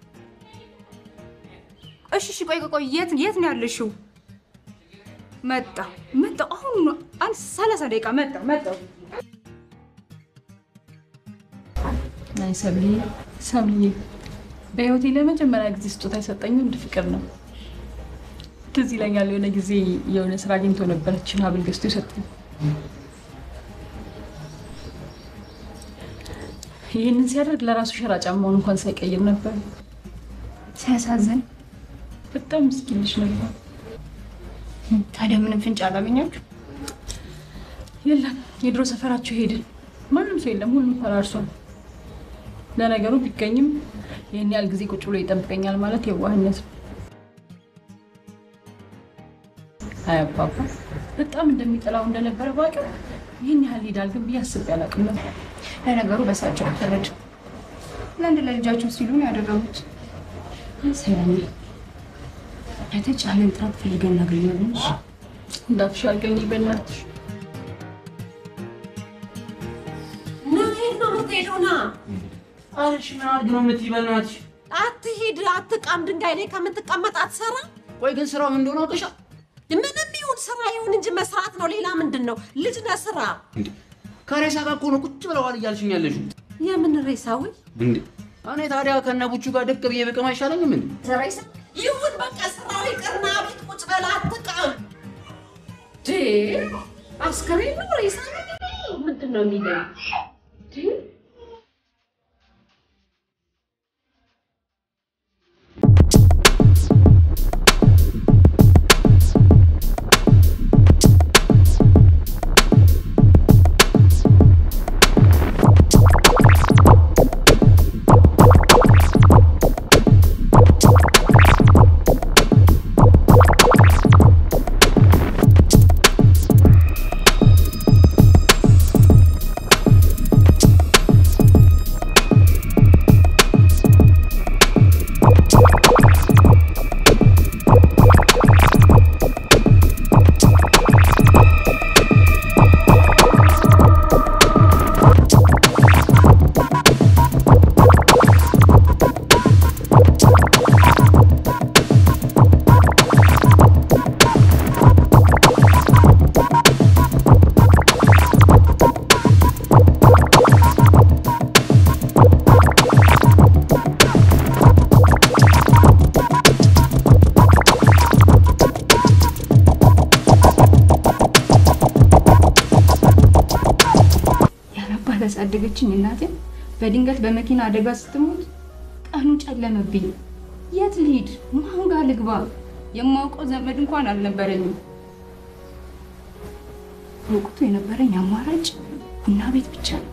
እሺ እሺ፣ ቆይ ቆይ ቆይ፣ የት የት ነው ያለሽው? መጣ መጣ። አሁን ነው አንድ ሰላሳ ደቂቃ መጣ መጣ። አይ ሰብልዬ ሰብልዬ፣ በህይወቴ ለመጀመሪያ ጊዜ ስጦታ የሰጠኝ ወንድ ፍቅር ነው። ትዝ ይለኛል የሆነ ጊዜ የሆነ ስራ አግኝቶ ነበረችን ሀብል ገዝቶ የሰጠኝ። ይህንን ሲያደርግ ለራሱ ሸራ ጫማውን እንኳን ሳይቀይር ነበር። ሲያሳዝን። በጣም ምስኪን ልጅ ነበር። ታዲያ ምንም ፍንጭ አላገኛችሁ? የለም፣ የድሮ ሰፈራቸው ሄድን። ማንም ሰው የለም፣ ሁሉም ፈራርሷል። ለነገሩ ቢገኝም ይህን ያህል ጊዜ ቁጭ ብሎ ይጠብቀኛል ማለት የዋህነት ነው። አይ አባባ በጣም እንደሚጠላው እንደነበረ ባውቅም ይህን ያህል ይሄዳል ግን ብዬ አስቤ አላውቅም ነበር። ለነገሩ በሳቸው ተረድ ለአንድ ለልጃቸው ሲሉ ነው ያደረጉት። ሰላም በተቻለን ጥረት ፈልገን እናገኛለን። እንዳትሽ አድርገኝ በእናትሽ። የት ነው የምትሄደው? ና አረሽ ምን አድርግ ነው የምትይ? በእናትሽ አትሂድ፣ አትቃም። ድንጋይ ላይ ከምትቀመጥ አትሰራ። ቆይ ግን ስራው ምን እንደሆነ አውቀሻል? ምንም ይሁን ስራ ይሁን እንጂ መስራት ነው። ሌላ ምንድን ነው? ልጅ ነህ፣ ስራ። ከሬሳ ጋር እኮ ነው ቁጭ ብለዋል እያልሽኝ ያለሽው። የምን ሬሳዊ? እንዴ እኔ ታዲያ ከነ ቡቹ ጋር ደቅ ብዬ ብቅም አይሻለኝም እንዴ? ስራ ይሰ- ይሁን በቃ ስራው ይቅርና ቤት ቁጭ በል፣ አትቃም። ዴ አስከሬን ነው ሬሳ ነው? ምንድን ነው የሚለኝ? ዴ ያለባት ያሳደገችኝ እናቴ በድንገት በመኪና አደጋ ስትሞት ቀኑ ጨለመብኝ። የት ልሂድ? ማን ጋር ልግባ? የማውቀው ዘመድ እንኳን አልነበረኝም። በወቅቱ የነበረኝ አማራጭ ቡና ቤት ብቻ ነበር።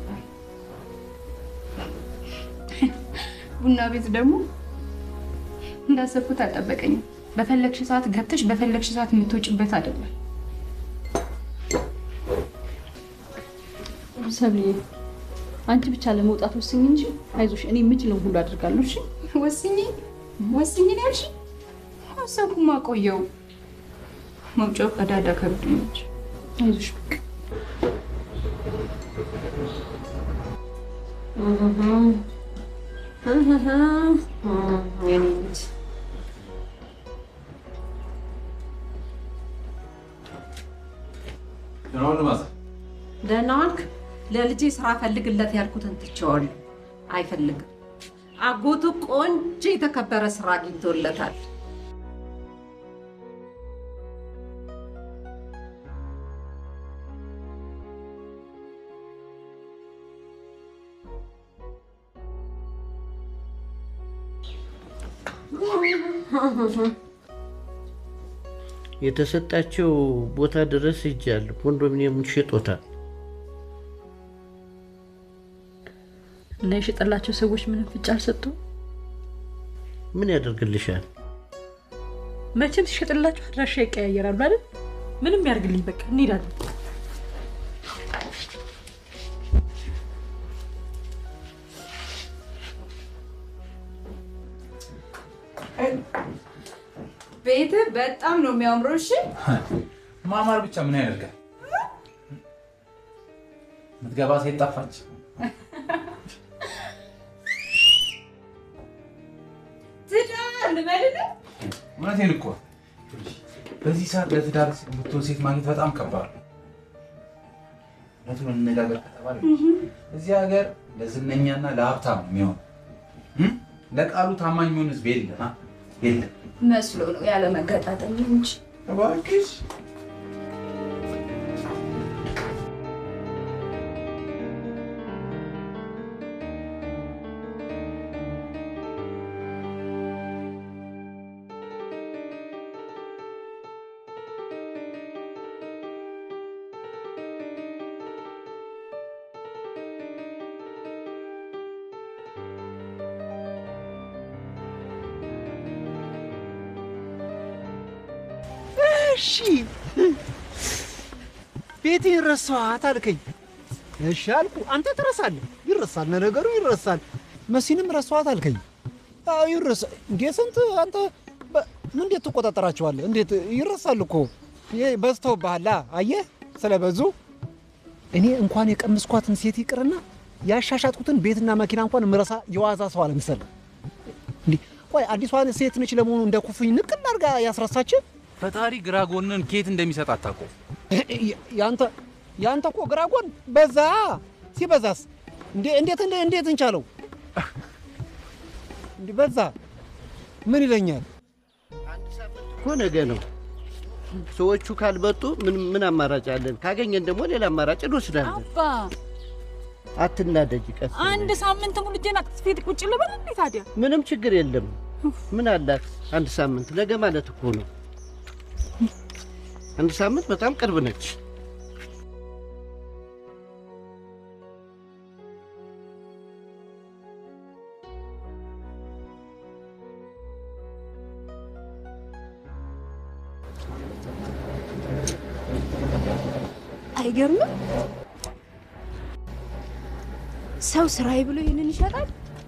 ቡና ቤት ደግሞ እንዳሰብኩት አልጠበቀኝም። በፈለግሽ ሰዓት ገብተሽ በፈለግሽ ሰዓት የምትወጭበት አይደለም። ሰብልዬ አንቺ ብቻ ለመውጣት ወስኝ እንጂ አይዞሽ፣ እኔ የምችለውን ሁሉ አድርጋለሁ። እሺ ወስኝ ወስኝ ነው ያልሽ? ወሰንኩማ ቆየው። መውጫው ቀዳዳ ከብዶኝ እንጂ አይዞሽ በቃ የኔ ልጅ ደህና ዋልክ? ለልጄ ስራ ፈልግለት ያልኩትን ትቼዋለሁ። አይፈልግም። አጎቱ ቆንጆ የተከበረ ስራ አግኝቶለታል። የተሰጣቸው ቦታ ድረስ ሄጃለሁ። ኮንዶሚኒየሙን ሽጦታል። እና የሸጠላቸው ሰዎች ምንም ፍጭ አልሰጡ። ምን ያደርግልሻል? መቼም ሲሸጥላቸው አድራሻ ይቀያየራሉ አይደል? ምንም ያርግልኝ፣ በቃ እንሄዳለን። ቤት በጣም ነው የሚያምረው። እሺ ማማር ብቻ ምን ያደርጋል? ምትገባ ሴት ጠፋች። ትዳር ልበልህ? እውነቴን እኮ በዚህ ሰዓት ለትዳር የምትሆን ሴት ማግኘት በጣም ከባድ ነው። እውነቱን እንነጋገር ከተባለ እዚህ ሀገር ለዝነኛና ለሀብታም ነው የሚሆን ለቃሉ ታማኝ የሚሆን ህዝብ የለም አ? የለም። መስሎ ነው ያለ መገጣጠም እንጂ እባክሽ እሺ ቤቴን ረሳኋት አልከኝ። እሺ አልኩ። አንተ ትረሳለህ። ይረሳል፣ ለነገሩ ይረሳል። መሲንም ረሳኋት አልከኝ። አዎ ይረሳ። እንዴ ስንት አንተ በ- እንዴት ትቆጣጠራቸዋለህ? እንዴት ይረሳል እኮ ይሄ በዝተውብሃል። አየህ ስለበዙ እኔ እንኳን የቀመስኳትን ሴት ይቅርና ያሻሻጥኩትን ቤትና መኪና እንኳን ምረሳ የዋዛ ሰው አለመሰለህ። እንዲህ ቆይ አዲሷን ሴት ነች ለመሆኑ እንደ ኩፍኝ ንቅል አድርጋ ያስረሳችን? ፈጣሪ ግራ ጎንን ኬት እንደሚሰጥ አታውቀው። ያንተ ያንተ እኮ ግራ ጎን በዛ። ሲበዛስ እንዴ እንዴት እንዴ እንዴት እንቻለው? እንዴ በዛ ምን ይለኛል? እኮ ነገ ነው። ሰዎቹ ካልመጡ ምን ምን አማራጭ አለን? ካገኘን ደግሞ ሌላ አማራጭ እንወስዳለን። አባ አትናደጅ፣ ቀስ አንድ ሳምንት ሙሉ እጄን አቅፌ ቁጭ ልበል እንዴ ታዲያ? ምንም ችግር የለም። ምን አላት አንድ ሳምንት? ነገ ማለት እኮ ነው። አንድ ሳምንት በጣም ቅርብ ነች። አይገርምም? ሰው ስራዬ ብሎ ይህንን ይሸጣል።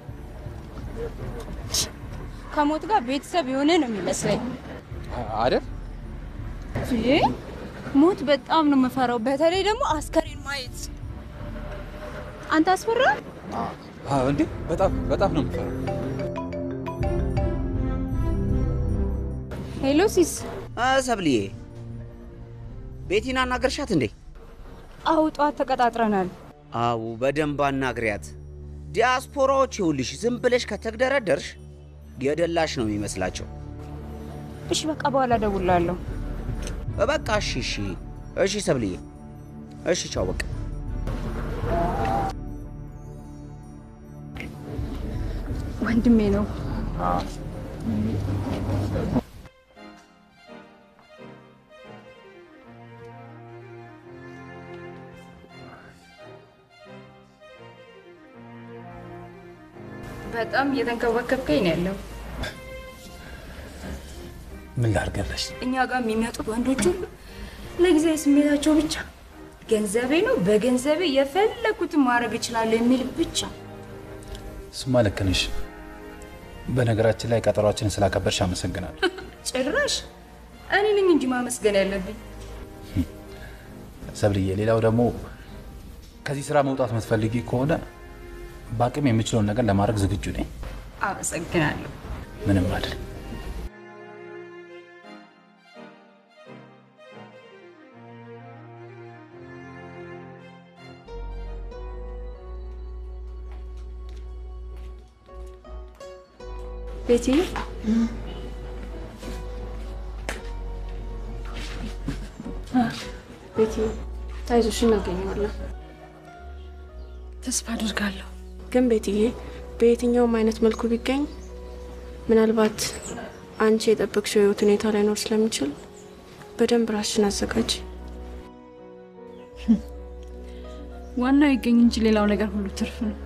ከሞት ጋር ቤተሰብ የሆነ ነው የሚመስለኝ። አይደል? ይሄ ሞት በጣም ነው የምፈራው፣ በተለይ ደግሞ አስከሬን ማየት። አንተ አስፈራ? አዎ፣ እንዴ በጣም በጣም ነው የምፈራው። ሄሎ ሲስ፣ ሰብልዬ ቤቲን አናገርሻት እንዴ? አዎ ጠዋት ተቀጣጥረናል። አው በደንብ አናግሪያት። ዲያስፖራዎች ይኸውልሽ ዝም ብለሽ ከተግደረደርሽ የደላሽ ነው የሚመስላቸው። እሺ በቃ በኋላ እደውልልሃለሁ። በቃ እሺ፣ እሺ፣ እሺ ሰብልዬ፣ እሺ፣ ቻው በቃ ወንድሜ ነው። በጣም እየተንከባከብከኝ ነው ያለው። ምን ላድርገለሽ? እኛ ጋር የሚመጡት ወንዶች ሁሉ ለጊዜያዊ ስሜታቸው ብቻ ገንዘቤ ነው፣ በገንዘቤ የፈለኩትን ማድረግ እችላለሁ የሚል ብቻ። እሱማ ልክ ነሽ። በነገራችን ላይ ቀጠሯችንን ስላከበርሽ አመሰግናለሁ። ጭራሽ እኔ ነኝ እንጂ ማመስገን ያለብኝ። ሰብልዬ፣ ሌላው ደግሞ ከዚህ ስራ መውጣት የምትፈልጊ ከሆነ በአቅም የምችለውን ነገር ለማድረግ ዝግጁ ነኝ። አመሰግናለሁ። ምንም አይደል። ቤቲ ቤቲ ታይዞሽ እናገኘዋለን። ተስፋ አድርጋለሁ። ግን ቤትዬ በየትኛውም አይነት መልኩ ቢገኝ ምናልባት አንቺ የጠበቅሽው የህይወት ሁኔታ ላይኖር ስለሚችል በደንብ ራስሽን አዘጋጅ። ዋናው ይገኝ እንጂ ሌላው ነገር ሁሉ ትርፍ ነው።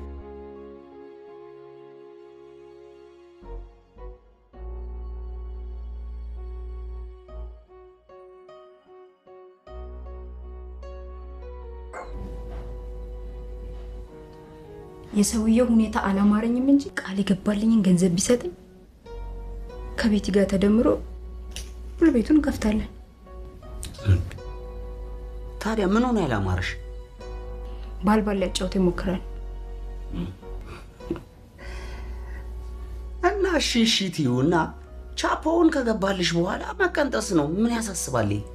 የሰውየው ሁኔታ አላማረኝም እንጂ ቃል የገባልኝን ገንዘብ ቢሰጠኝ ከቤቲ ጋር ተደምሮ ሁሉ ቤቱን እንከፍታለን። ታዲያ ምን ሆነ ያላማረሽ? ባል ባል ሊያጫውት ይሞክራል። እና እሺ እሺ ትይውና ቻፖውን ከገባልሽ በኋላ መቀንጠስ ነው። ምን ያሳስባል? ይሄ?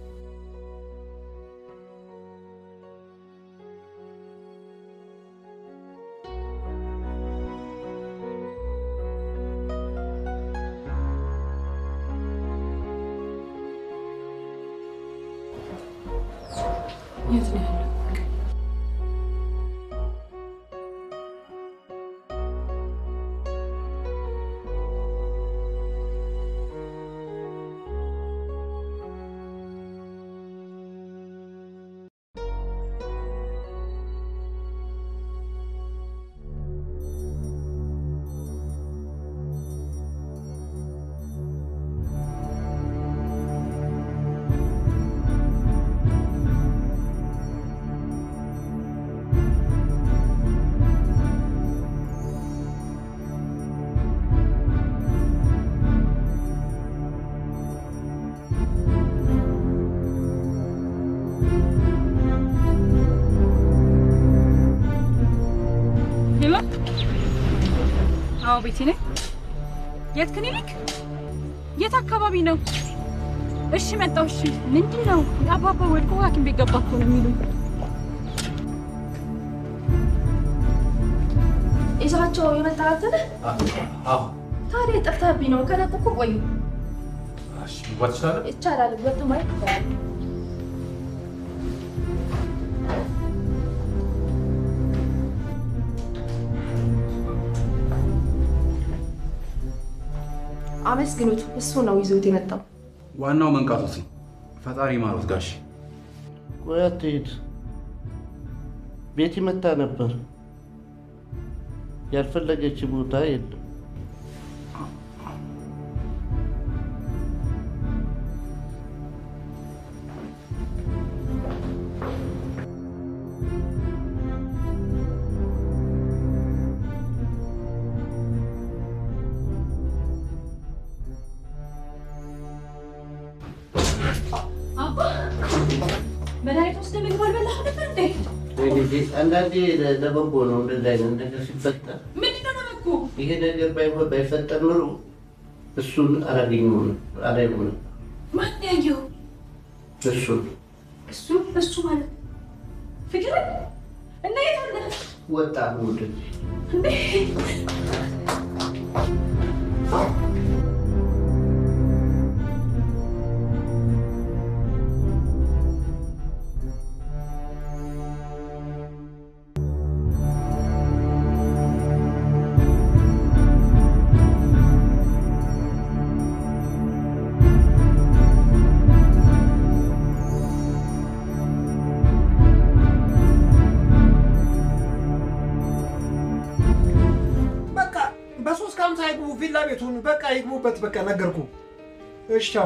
የት ነው ያለው? ሄሎ። አዎ ቤቲ ነኝ። የት ክሊኒክ? የት አካባቢ ነው? እሺ መጣሁ። እሺ ምንድን ነው? አባባ ወድቆ ሐኪም ቤት ገባ እኮ ነው የሚሉኝ። ይዛቸው የመጣላትን አዎ ታዲያ ጠፍተህብኝ ነው። ከነጠቁ ቆዩ መግባት ይችላል። ይቻላል። ወጡ ማየት ይቻላል። አመስግኑት። እሱ ነው ይዞት የመጣው። ዋናው መንቃቶት ነው። ፈጣሪ ማሮት ጋሽ ቆይ አትሂድ። ቤቲ መታ ነበር። ያልፈለገች ቦታ የለም። አባ መድኃኒት ወስደህ ምግብ አልበላህም ነበር እንዴ? አንዳንዴ ለበጎ ነው እንደዚህ አይነት ነገር ሲፈጠር። ምንድን ነው በበጎ? ይሄ ነገር ባይሆን ባይፈጠር ኑሮ እሱን አላገኘውም ነበር አላየውም ነበር ማን ያየው? እሱን እሱ እሱ ማለት ፍቅር እና የት አለ ወጣ ወደዚህ እንዴ? ቤቱን በቃ ይግቡበት። በቃ ነገርኩ። እሺ ቻው።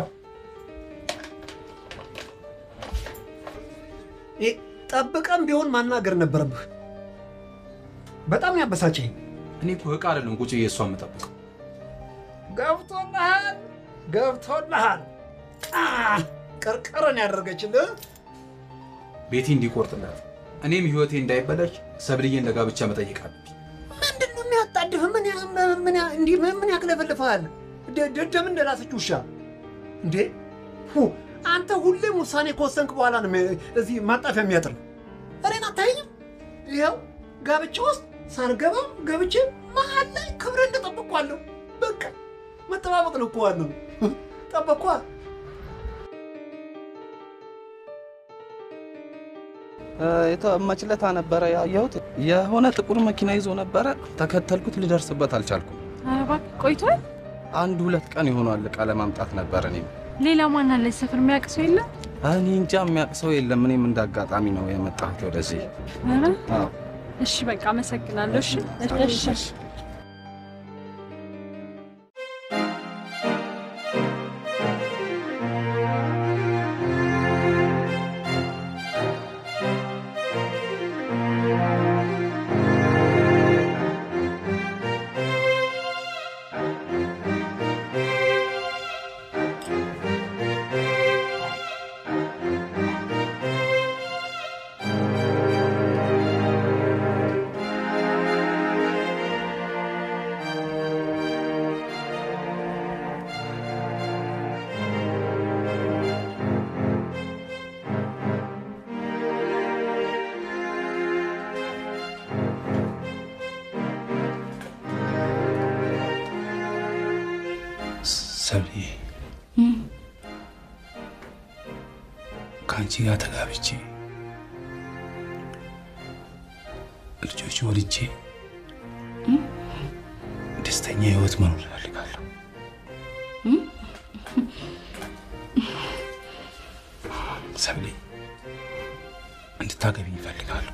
ይህ ጠብቀም ቢሆን ማናገር ነበረብህ። በጣም ያበሳጨኝ። እኔ እኮ እቃ አይደለም ቁጭ እሷ የምጠብቀው። ገብቶልሃል፣ ገብቶልሃል። አ፣ ቅርቅርን ያደረገችልህ ቤቴ እንዲቆርጥላት እኔም ህይወቴ እንዳይበላሽ ሰብልዬን ለጋብቻ መጠየቅ አለብኝ። ምንድን ነው የሚያጣድፍ? ምን ያ- ምን ያ- እንዲህ ምን- ምን ያክለፈልፍሃል? ደ- ደደም እንደላሰች ውሻ እንዴ! ሁ አንተ ሁሌም ውሳኔ ከወሰንክ በኋላ ነው የሚ- እዚህ ማጣፊያ የሚያጥር እኔን አታየኝም? ይኸው ጋብቻ ውስጥ ሳልገባ ገብቼ መሀል ላይ ክብረ እንደጠበቅኳለሁ። በቃ መጠባበቅ ነው እኮ ዋናው። ጠበቅኳ። የተመችለታ ነበረ ያየሁት። የሆነ ጥቁር መኪና ይዞ ነበረ። ተከተልኩት፣ ልደርስበት አልቻልኩም። ኧረ እባክህ ቆይቷል። አንድ ሁለት ቀን ይሆኗል። እቃ ለማምጣት ነበር። እኔም ሌላ ማን አለ ሰፈር የሚያውቅ ሰው የለም? እኔ እንጃ የሚያውቅ ሰው የለም። እኔም እንደ አጋጣሚ ነው የመጣሁት ወደዚህ። ኧረ አዎ። እሺ በቃ አመሰግናለሁ። እሺ እሺ ሰብልዬ ከአንቺ ጋር ተጋብቼ ልጆች ወልጄ ደስተኛ ህይወት መኖር እፈልጋለሁ። ሰብሌ እንድታገቢኝ እፈልጋለሁ።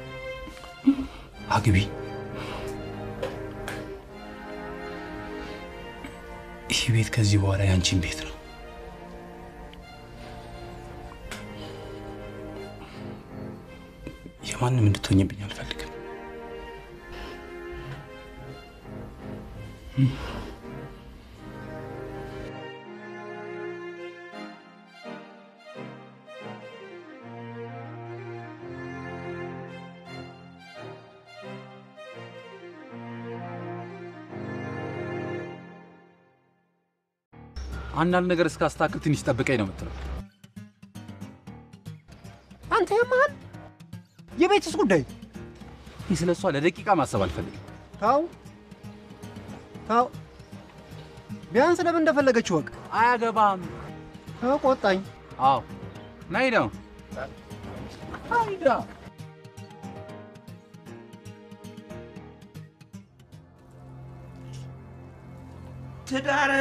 አግቢ። ይህ ቤት ከዚህ በኋላ የአንቺን ቤት ነው። የማንም እንድትሆኝብኝ አልፈልግም። አንዳንድ ነገር እስካስተካክል ትንሽ ጠብቀኝ ነው የምትለው። አንተ የማል የቤትስ ጉዳይ ይህ ስለ እሷ ለደቂቃ ማሰብ አልፈልግም። ታው ታው ቢያንስ ለምን እንደፈለገች ወቅ አያገባም። ቆጣኝ። አዎ ናይ ነው አይዳ ትዳር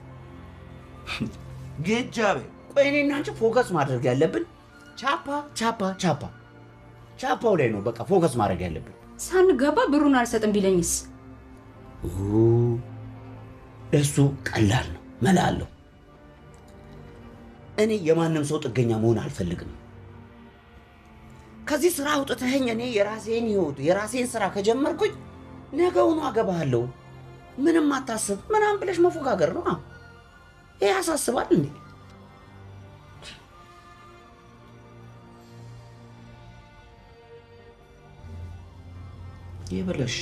ጌጃቤ። ቆይ እኔና አንቺ ፎከስ ማድረግ ያለብን ቻፓ ቻፓ ቻፓ ቻፓው ላይ ነው በቃ ፎከስ ማድረግ ያለብን። ሳንገባ ብሩን አልሰጥም ቢለኝስ? ኡ፣ እሱ ቀላል ነው፣ መላ አለው። እኔ የማንም ሰው ጥገኛ መሆን አልፈልግም። ከዚህ ስራ አውጥተኸኝ እኔ የራሴን ህይወት የራሴን ስራ ከጀመርኩኝ ነገውኑ አገባሃለሁ። ምንም አታስብ ምናምን ብለሽ መፎጋገር ነው። ይህ ያሳስባል እንዴ? ይብለሽ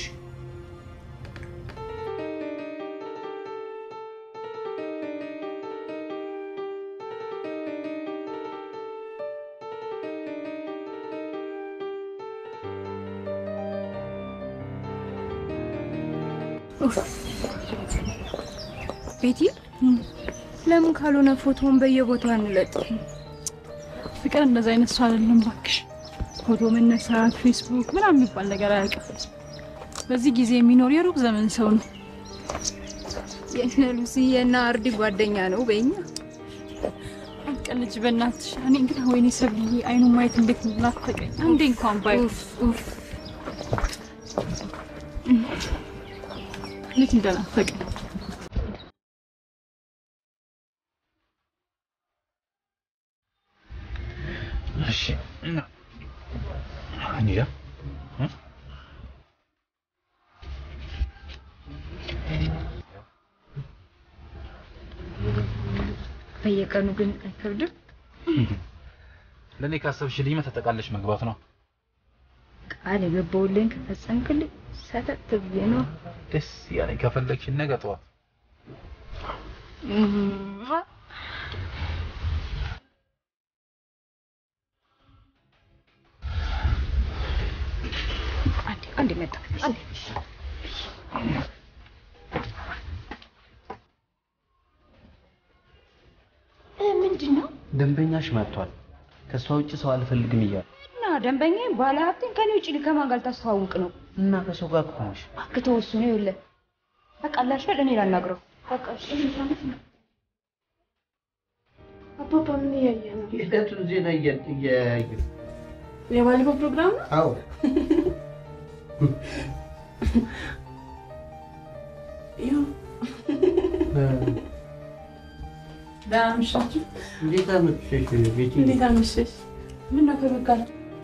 ቤቲ ለምን ካልሆነ ፎቶውን በየቦታው አንለጥፍ? ፍቅር እንደዛ አይነት ሰው አይደለም እባክሽ። ፎቶ መነሳት፣ ፌስቡክ ምናምን የሚባል ነገር አያውቅም። በዚህ ጊዜ የሚኖር የሩቅ ዘመን ሰው ነው። የእነ ሉሲ የእነ አርዲ ጓደኛ ነው በኛ አትቀልጅ በእናትሽ። እኔ ግን ወይኔ ሰብልዬ አይኑ ማየት እንዴት ናፈቀኝ። አንዴ እንኳን ባይ እንዴት እንደናፈቀኝ እሺ እና እንጃ በየቀኑ ግን አይከብድም? ለእኔ ካሰብሽልኝማ ተጠቃለሽ መግባት ነው። ቃል የገባሁልህን ከፈጸምክልኝ ሰተት ብዬ ነው። ደስ ያለኝ ከፈለግሽ ነገ ጠዋት አንዴ አንዴ መጣ አንዴ ምንድን ነው ደንበኛሽ መጥቷል። ከእሷ ውጭ ሰው አልፈልግም እያሉ እና ደንበኛ ባለ ሀብቴን ከኔ ውጭ ከማን ጋር ልታስተዋውቅ ነው? እና ከሰው ጋር እኮ ነሽ። አክተው እሱ ነው ይኸውልህ፣ በቃ ላሻል እኔ ላናግረው። በቃ እሺ አባባ ምን እያየ ነው? የዕለቱን ዜና እየ- እያዩ የባለፈው ፕሮግራም ነው? አዎ ይኸው ደህና አመሻችሁ። እንዴት አመሸሽ ቤቲ? እንዴት አመሸሽ? ምን ነው ከቤት ጋር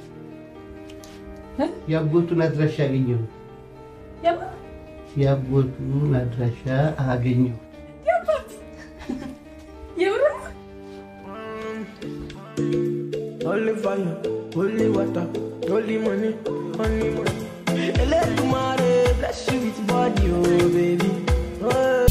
የአጎቱን አድራሻ አገኘሁ። የማ የአጎቱን አድራሻ አገኘሁ። የአባት የምር ነው? Holy fire, holy water, holy money, honey money. Elédùmarè bless you with body, oh baby. Oh.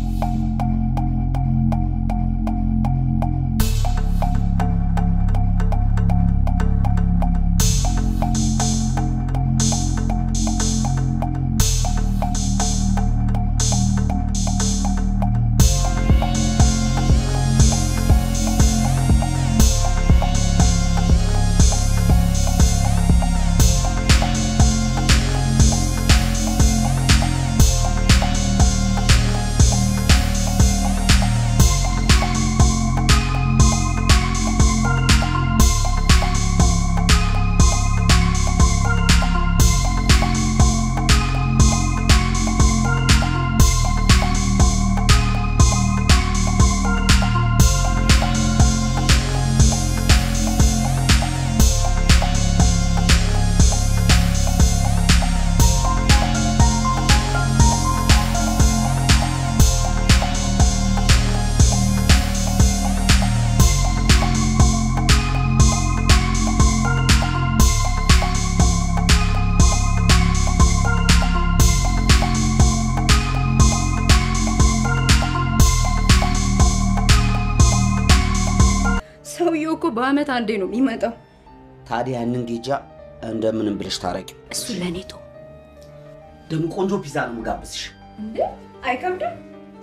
ሰውየው እኮ በአመት አንዴ ነው የሚመጣው። ታዲያ ያንን ጌጃ እንደምንም ብለሽ ታረቂ። እሱ ለእኔ ተው። ደግሞ ቆንጆ ፒዛ ነው የምጋብዝሽ። እንዴ አይከብድም።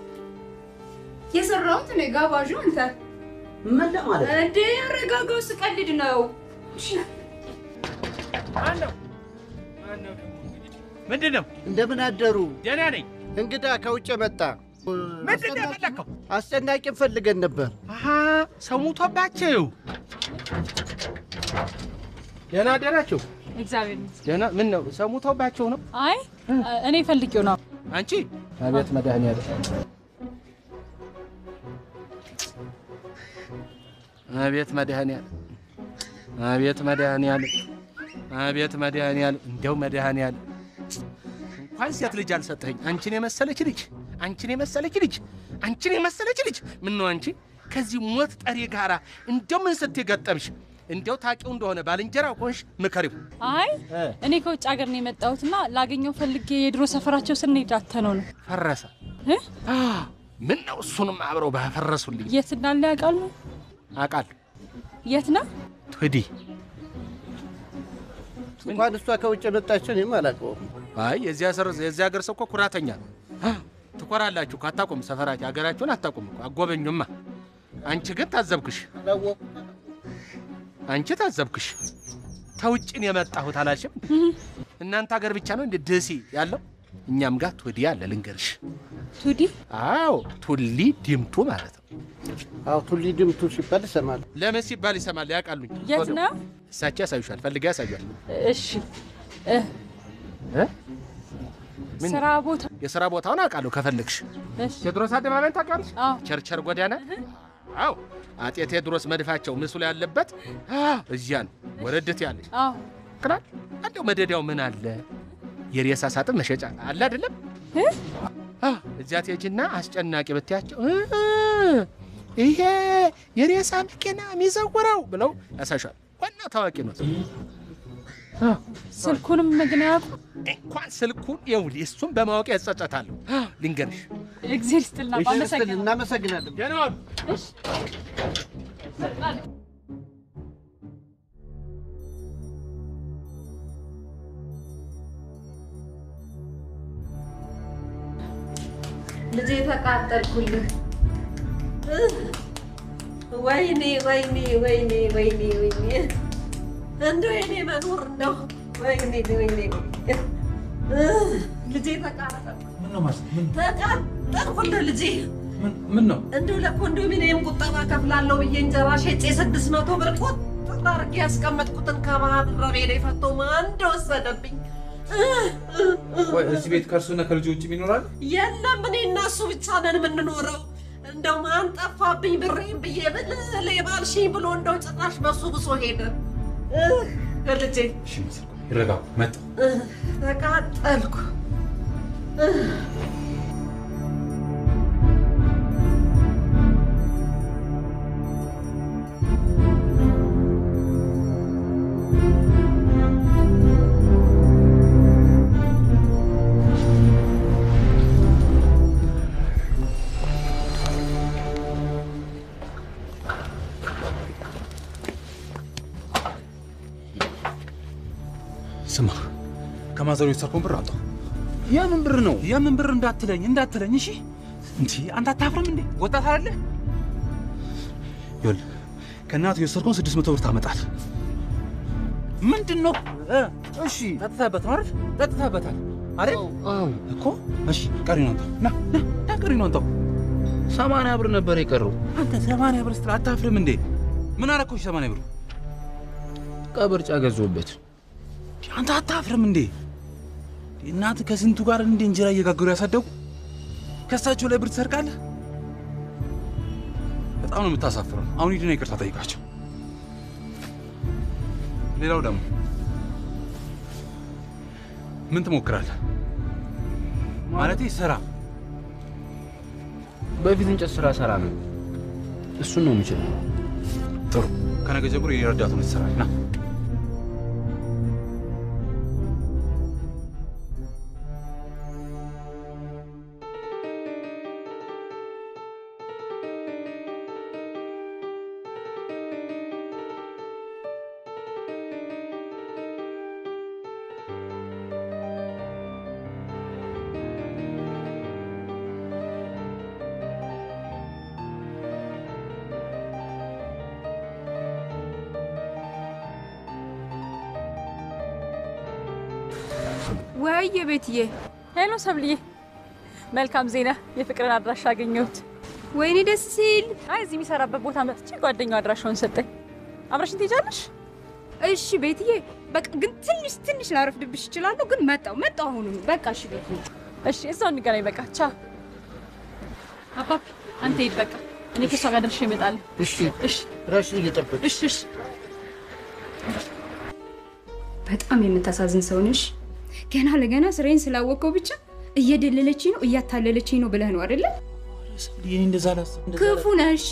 የሰራሁት እኔ ጋባዡ አንተ። ምን ለማለት ነው? እንዴ አረጋጋው፣ ስቀልድ ነው። ምንድን ነው? እንደምን አደሩ? ደህና ነኝ። እንግዳ ከውጭ መጣ። ምንድን ነው የፈለግከው? አስጨናቂን ፈልገን ነበር። አሀ ሰው ሞቶባቸው። ደህና አደራችሁ? እግዚአብሔር ይመስገን። ደህና ምን ነው ሰው ሞቶባቸው ነው? አይ እኔ ፈልጌው ነው። አንቺ አቤት መድኃኒዓለም አቤት መድኃኒዓለም አቤት መድኃኒዓለም አቤት መድኃኒዓለም እንደው መድኃኒዓለም እንኳን ሴት ልጅ አልሰጠኸኝ። አንቺን የመሰለች ልጅ አንቺን የመሰለች ልጅ አንቺን የመሰለች ልጅ ምን ነው አንቺ ከዚህ ሞት ጠሪ ጋራ እንደው ምን ስትይ ገጠምሽ? እንደው ታውቂው እንደሆነ ባልንጀራ ሆንሽ ምከሪው። አይ እኔ ከውጭ ሀገር ነው የመጣሁትና ላገኘው ፈልጌ የድሮ ሰፈራቸው ስንሄድ አተነው ነው። ፈረሰ እ? ምን ነው እሱንም አብረው ባፈረሱልኝ። የት እንዳለ ያውቃሉ? አውቃለሁ የት ነው? ትዲ እንኳን እሷ ከውጭ የመጣችው እኔም አላውቀውም። አይ የዚያ ሰር የዚያ ሀገር ሰው እኮ ኩራተኛ ነው። አ፣ ትኮራላችሁ እኮ አታውቁም። ሰፈራችሁ ሀገራችሁን አታውቁም እኮ አጎበኙማ። አንቺ ግን ታዘብክሽ፣ አንቺ ታዘብክሽ። ተውጭን የመጣሁት አላልሽም? እናንተ ሀገር ብቻ ነው እንደ ደሴ ያለው? እኛም ጋር ቱዲ አለ ልንገርሽ። ቱዲ? አዎ ቱሊ ዲምቱ ማለት ነው። አዎ ቱሊ ድምቱ ሲባል ይሰማል። ለምን ሲባል ይሰማል? ያውቃሉኝ። የት ነው? እሳቸው ያሳዩሻል፣ ፈልጋ ያሳዩል። እሺ እ፣ ስራ ቦታ የስራ ቦታውን አውቃለሁ ከፈለግሽ። እሺ። ቴዎድሮስ አደባባይን ታውቂያለሽ? አዎ። ቸርቸር ጎዳና አዎ አጤ ቴዎድሮስ መድፋቸው ምስሉ ያለበት አዎ፣ እዚያ ነው። ወረድት ያለች አዎ ክላል እንደው መደዳው ምን አለ የሬሳ ሳጥን መሸጫ አለ አይደለም? አዎ፣ እዚያ ትሄጂና አስጨናቂ ብትያቸው እ ይሄ የሬሳ መኪና የሚዘውረው ብለው ያሳሻል። ዋና ታዋቂ ነው። ስልኩንም ግን አያውቁ። እንኳን ስልኩን ይኸውልህ፣ እሱን በማወቅ ያጸጸታለሁ። ልንገርሽ እግዜር ይስጥልና እሺ፣ አመሰግናለሁ። እናመሰግናለን። ደህና ዋሉ። ልጄ ተቃጠልኩልህ። ወይኔ ወይኔ ወይኔ ወይኔ ወይኔ እንደው የኔ መኖር ነው። ወይኔ ወይኔ ልጄ ተቃጠልኩ ምን ነው ማለት ምን ተቃጠልኩልህ ልጄ። ምን ነው እንደው ለኮንዶሚኒየም ቁጠባ ከፍላለሁ ብዬ እንጀራ ሸጬ ስድስት መቶ ብር ቁጥር አድርጌ ያስቀመጥኩትን ከማህበረቤ ላይ ፈቶ ማን እንደወሰደብኝ ቆይ እዚህ ቤት ከእርሱና ከልጆች ይኖራል? የለም እኔ እና እሱ ብቻ ነን የምንኖረው። እንደው ማን ጠፋብኝ ብሬን ብዬ ብል ሌባ አልሽኝ ብሎ እንደው ጭራሽ በሱ ብሶ ሄደ። እህ፣ ልጄ እሺ መሰል ይረጋጉ። መጣ እህ፣ ተቃጠልኩ። እህ። ስማ ከማዘሩ የተሰርኮን ብር አምጣው። የምን ብር ነው? የምን ብር እንዳትለኝ እንዳትለኝ። እሺ እንዲ አንተ አታፍርም እንዴ? ወጣት አይደለ? ይኸውልህ ከእናቱ የወሰድከውን ስድስት መቶ ብር ታመጣል። ምንድን ነው? እሺ ጠጥተህበት ነው አይደል? ጠጥተህበታል አይደል? አዎ እኮ። እሺ ቀሪውን አንተው ና ና ና ቀሪውን አንተው። ሰማንያ ብር ነበር የቀረው። አንተ ሰማንያ ብር ስትል አታፍርም እንዴ? ምን አረኮች ሰማንያ ብሩ? ቀበርጫ ገዞበት። አንተ አታፍርም እንዴ? እናት ከስንቱ ጋር እንደ እንጀራ እየጋገሩ ያሳደጉ ከሳቸው ላይ ብር ትሰርቃለህ? በጣም ነው የምታሳፍረው። አሁን ሂድና ይቅርታ ጠይቃቸው። ሌላው ደግሞ ምን ትሞክራለህ? ማለቴ ስራ። በፊት እንጨት ስራ ሰራ ነው። እሱን ነው የምችለው። ጥሩ። ከነገ ጀምሮ የረዳቱን ትሰራለህ። ና ወይዬ ቤትዬ። ሄሎ ሰብልዬ፣ መልካም ዜና፣ የፍቅርን አድራሻ አገኘሁት። ወይኔ ደስ ሲል። አይ እዚህ የሚሰራበት ቦታ መጥቼ ጓደኛው አድራሻውን ሰጠኝ። አብረሽን ትሄጃለሽ? እሺ ቤትዬ፣ በቃ ግን ትንሽ ትንሽ ላረፍድብሽ እችላለሁ፣ ግን መጣው መጣው አሁኑ በቃ እሺ ቤትዬ። እሺ እዛው እንገናኝ። በቃ ቻ አባቢ፣ አንተ ሂድ በቃ እኔ ከሷ ጋር ደርሼ እመጣለሁ። እሺ እሺ፣ ራስን እየጠበቅሽ እሺ እሺ። በጣም የምታሳዝን ሰው ነሽ። ገና ለገና ስራዬን ስላወቀው ብቻ እየደለለችኝ ነው እያታለለችኝ ነው ብለህ ነው አይደለ? እኔ እንደዛ አላስብም። እንደዛ ክፉ ነህ። እሺ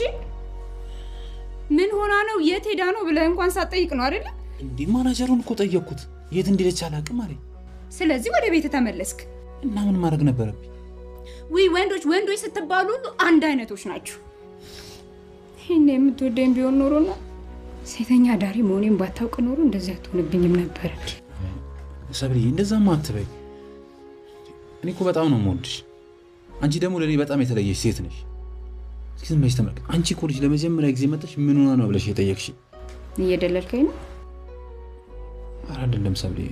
ምን ሆና ነው የት ሄዳ ነው ብለህ እንኳን ሳትጠይቅ ነው አይደለ? እንዴ ማናጀሩን እኮ ጠየቅኩት። የት እንደሄደች አላውቅም አለኝ። ስለዚህ ወደ ቤት ተመለስክ። እና ምን ማድረግ ነበረብኝ? ውይ ወንዶች ወንዶች ስትባሉ ሁሉ አንድ አይነቶች ናቸው። ይህን የምትወደኝ ቢሆን ኖሮና ሴተኛ አዳሪ መሆኔን ባታውቅ ኖሮ እንደዚህ አትሆንብኝም ነበር። ሰብርዬ እንደዛማ አትበይ። እኔ እኮ በጣም ነው የምወድሽ። አንቺ ደግሞ ለእኔ በጣም የተለየሽ ሴት ነሽ። እስኪ ዝም በይሽ ተመልከት። አንቺ እኮ ልጅ ለመጀመሪያ ጊዜ መጠሽ ምን ሆና ነው ብለሽ የጠየቅሽ? እየደለልከኝ ነው። ኧረ አይደለም ሰብርዬ፣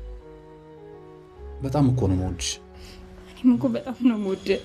በጣም እኮ ነው የምወድሽ። እኔም እኮ በጣም ነው የምወደው።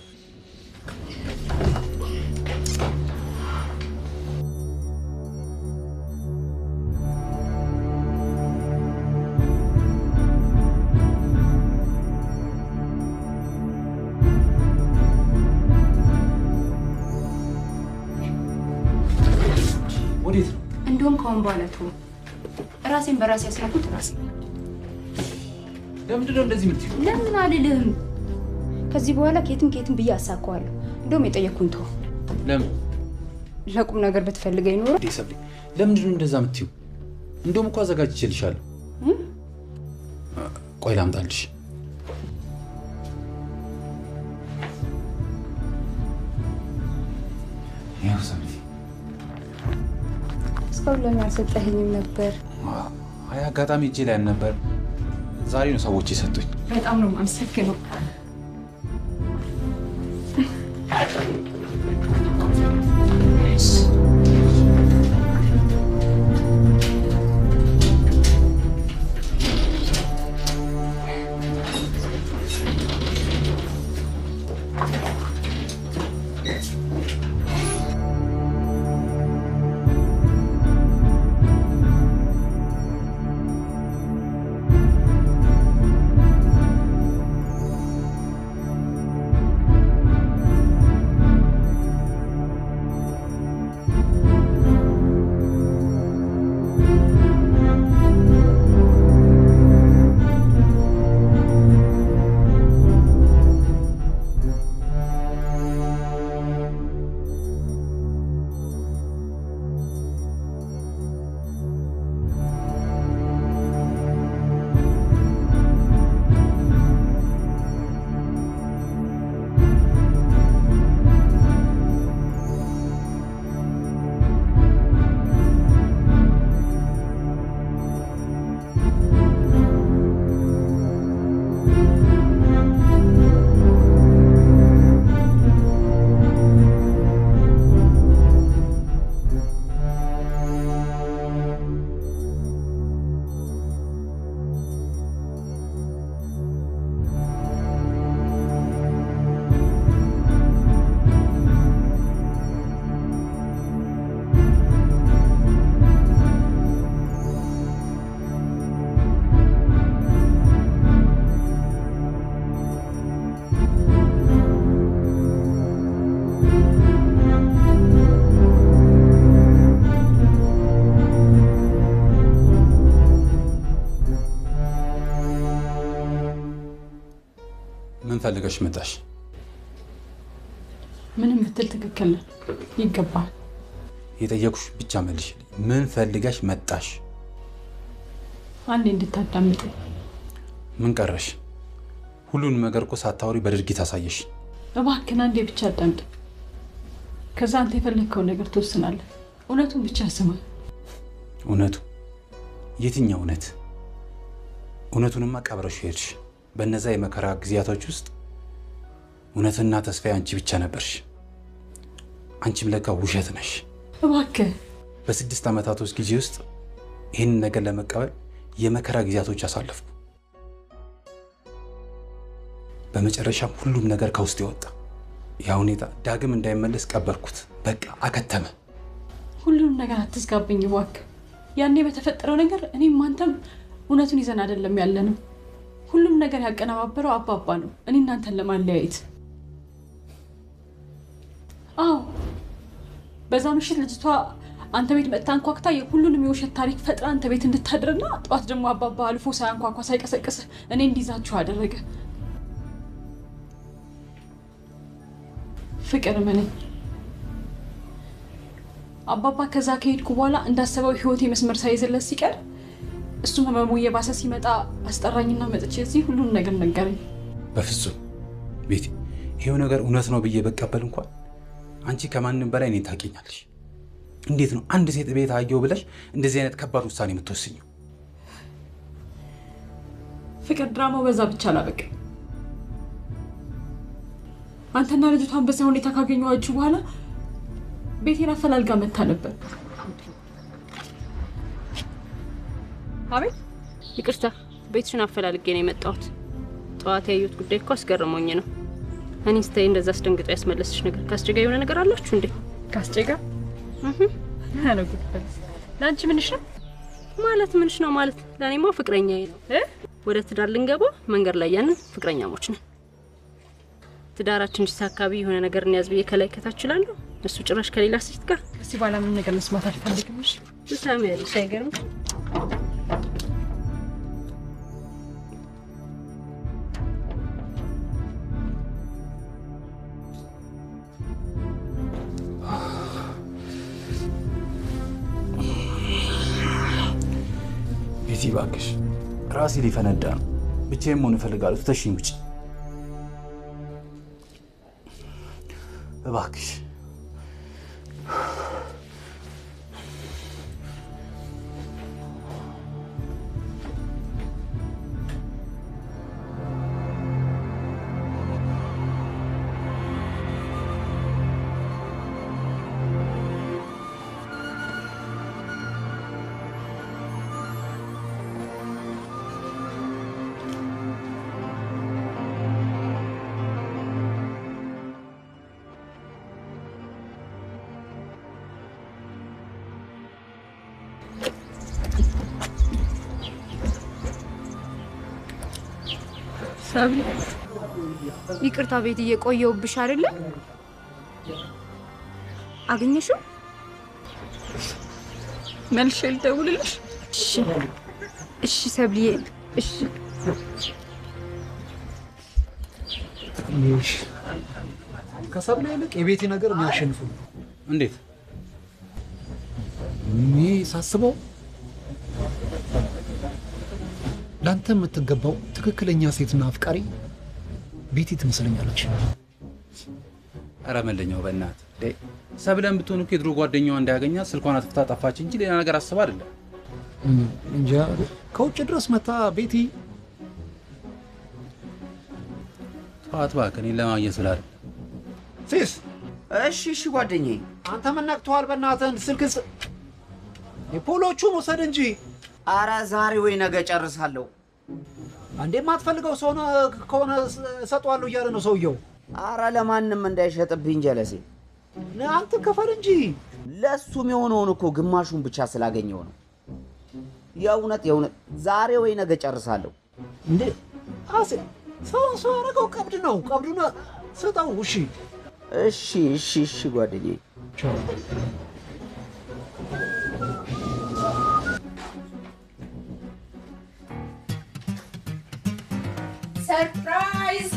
ከአሁን በኋላ ተው። ራሴን በራሴ ያስራኩት ራሴ ለምንድን ነው እንደዚህ የምትይው? ለምን አልልህም። ከዚህ በኋላ ከየትም ከየትም ብዬ አሳካዋለሁ። እንደውም የጠየቅኩን ተው። ለምን ለቁም ነገር ብትፈልገኝ ኖሮ እንዴ ሰብሌ፣ ለምንድን ነው እንደዛ የምትይው? እንደውም እኮ አዘጋጅቼልሻለሁ። ቆይ ላምጣልሽ። ይኸው ሰብሌ። እስካሁን ለምን አልሰጠኸኝም ነበር? አይ አጋጣሚ እጄ ላይ አልነበር። ዛሬ ነው ሰዎች የሰጡኝ። በጣም ነው የማመሰግነው። ምን ፈልገሽ መጣሽ? ምንም ብትል ትክክል ነህ። ይገባል። የጠየቁሽ ብቻ መልሽ። ምን ፈልገሽ መጣሽ? አንዴ እንድታዳምጥ ምን ቀረሽ? ሁሉንም ነገር እኮ ሳታወሪ በድርጊት አሳየሽ። እባክህን አንዴ ብቻ አዳምጥ። ከዛ አንተ የፈለግከውን ነገር ትወስናለህ። እውነቱን ብቻ ስማ። እውነቱ? የትኛው እውነት? እውነቱንማ ቀብረሽ ሄድሽ። በእነዛ የመከራ ጊዜያቶች ውስጥ እውነትና ተስፋ አንቺ ብቻ ነበርሽ። አንቺም ለካ ውሸት ነሽ። እባክህ በስድስት ዓመታቶች ጊዜ ውስጥ ይህንን ነገር ለመቀበል የመከራ ጊዜያቶች አሳለፍኩ። በመጨረሻም ሁሉም ነገር ከውስጥ የወጣ ያ ሁኔታ ዳግም እንዳይመለስ ቀበርኩት። በቃ አከተመ። ሁሉንም ነገር አትዝጋብኝ እባክህ። ያኔ በተፈጠረው ነገር እኔም አንተም እውነቱን ይዘን አይደለም ያለንም። ሁሉም ነገር ያቀነባበረው አባባ ነው፣ እኔ እናንተን ለማለያየት። አዎ በዛ ምሽት ልጅቷ አንተ ቤት መጥታ አንኳኩታ የሁሉንም የውሸት ታሪክ ፈጥራ አንተ ቤት እንድታድርና ጠዋት ደግሞ አባባ አልፎ ሳያንኳኳ ሳይቀሰቅስህ እኔ እንዲይዛችሁ አደረገ። ፍቅር ምን አባባ ከዛ ከሄድኩ በኋላ እንዳሰበው ህይወቴ መስመር ሳይዝለት ሲቀር እሱም ህመሙ እየባሰ ሲመጣ አስጠራኝና መጥቼ እዚህ ሁሉን ነገር ነገረኝ። በፍጹም ቤቲ፣ ይሄው ነገር እውነት ነው ብዬ በቀበል እንኳን አንቺ ከማንም በላይ እኔን ታውቂኛለሽ። እንዴት ነው አንድ ሴት ቤት አየሁ ብለሽ እንደዚህ አይነት ከባድ ውሳኔ የምትወስኝው? ፍቅር ድራማው በዛ ብቻ አላበቃም። አንተና ልጅቷን በዚያ ሁኔታ ካገኘኋችሁ በኋላ ቤቴን አፈላልጋ መታ ነበር። አቤት፣ ይቅርታ ቤትሽን አፈላልጌ ነው የመጣሁት። ጠዋት ያየሁት ጉዳይ እኮ አስገርሞኝ ነው። እኔ ስታይ እንደዛ አስደንግጦ ያስመለስሽ ነገር ከአስቼ ጋር የሆነ ነገር አላችሁ እንዴ? ከአስቼ ጋር ለአንቺ ምንሽ ነው ማለት ምንሽ ነው ማለት? ለእኔማ ፍቅረኛዬ ነው። ወደ ትዳር ልንገባ መንገድ ላይ ያንን ፍቅረኛሞች ነን። ትዳራችን ሲሳካቢ የሆነ ነገር እንያዝ ብዬ ከላይ ከታች እላለሁ። እሱ ጭራሽ ከሌላ ሴት ጋር እስቲ በኋላ ምን ነገር መስማት አልፈልግም። እሺ ትሰሚያለሽ አይገርም? ቤቲ እባክሽ፣ ራሴ ሊፈነዳ ነው። ብቻዬን መሆን እፈልጋለሁ። ትተሽኝ ውጭ እባክሽ። ሰብለ ይቅርታ ቤት እየቆየውብሽ አይደለ? አገኘሽው? መልሼ ልደውልልሽ? እሺ እሺ ሰብልዬ እሺ ከሰብለ ይልቅ የቤቴ ነገር የሚያሸንፉ እንዴት? እኔ ሳስበው ለአንተ የምትገባው ትክክለኛ ሴትና አፍቃሪ ቤቲ ትመስለኛለች። ኧረ መለኛው በእናትህ እንዴ! ሰብለን ብትሆን እኮ የድሮ ጓደኛዋ እንዳያገኛት ስልኳን አጥፍታ ጠፋች እንጂ ሌላ ነገር አስባ አይደለም። እም፣ እንጃ ከውጭ ድረስ መታ ቤቲ ተዋት እባክህ፣ እኔን ለማግኘት ብላ አይደል። ፊስ እሺ እሺ ጓደኛዬ አንተ ምን ነክቶሃል? በእናትህ ስልክ የፖሎቹን ውሰድ እንጂ። አረ ዛሬ ወይ ነገ ጨርሳለሁ። አንዴ የማትፈልገው ሰው ከሆነ እሰጠዋለሁ እያለ ነው ሰውየው። አረ ለማንም እንዳይሸጥብኝ ጀለሴ። አንተ ክፈል እንጂ። ለእሱም የሆነውን እኮ ግማሹን ብቻ ስላገኘው ነው። የእውነት የእውነት ዛሬ ወይ ነገ ጨርሳለሁ። እንዴ አሴ ሰውን ሰው ያደረገው ቀብድ ነው። ቀብዱን ስጠው። እሺ እሺ እሺ እሺ ጓደኛዬ ሰርፕራይዝ!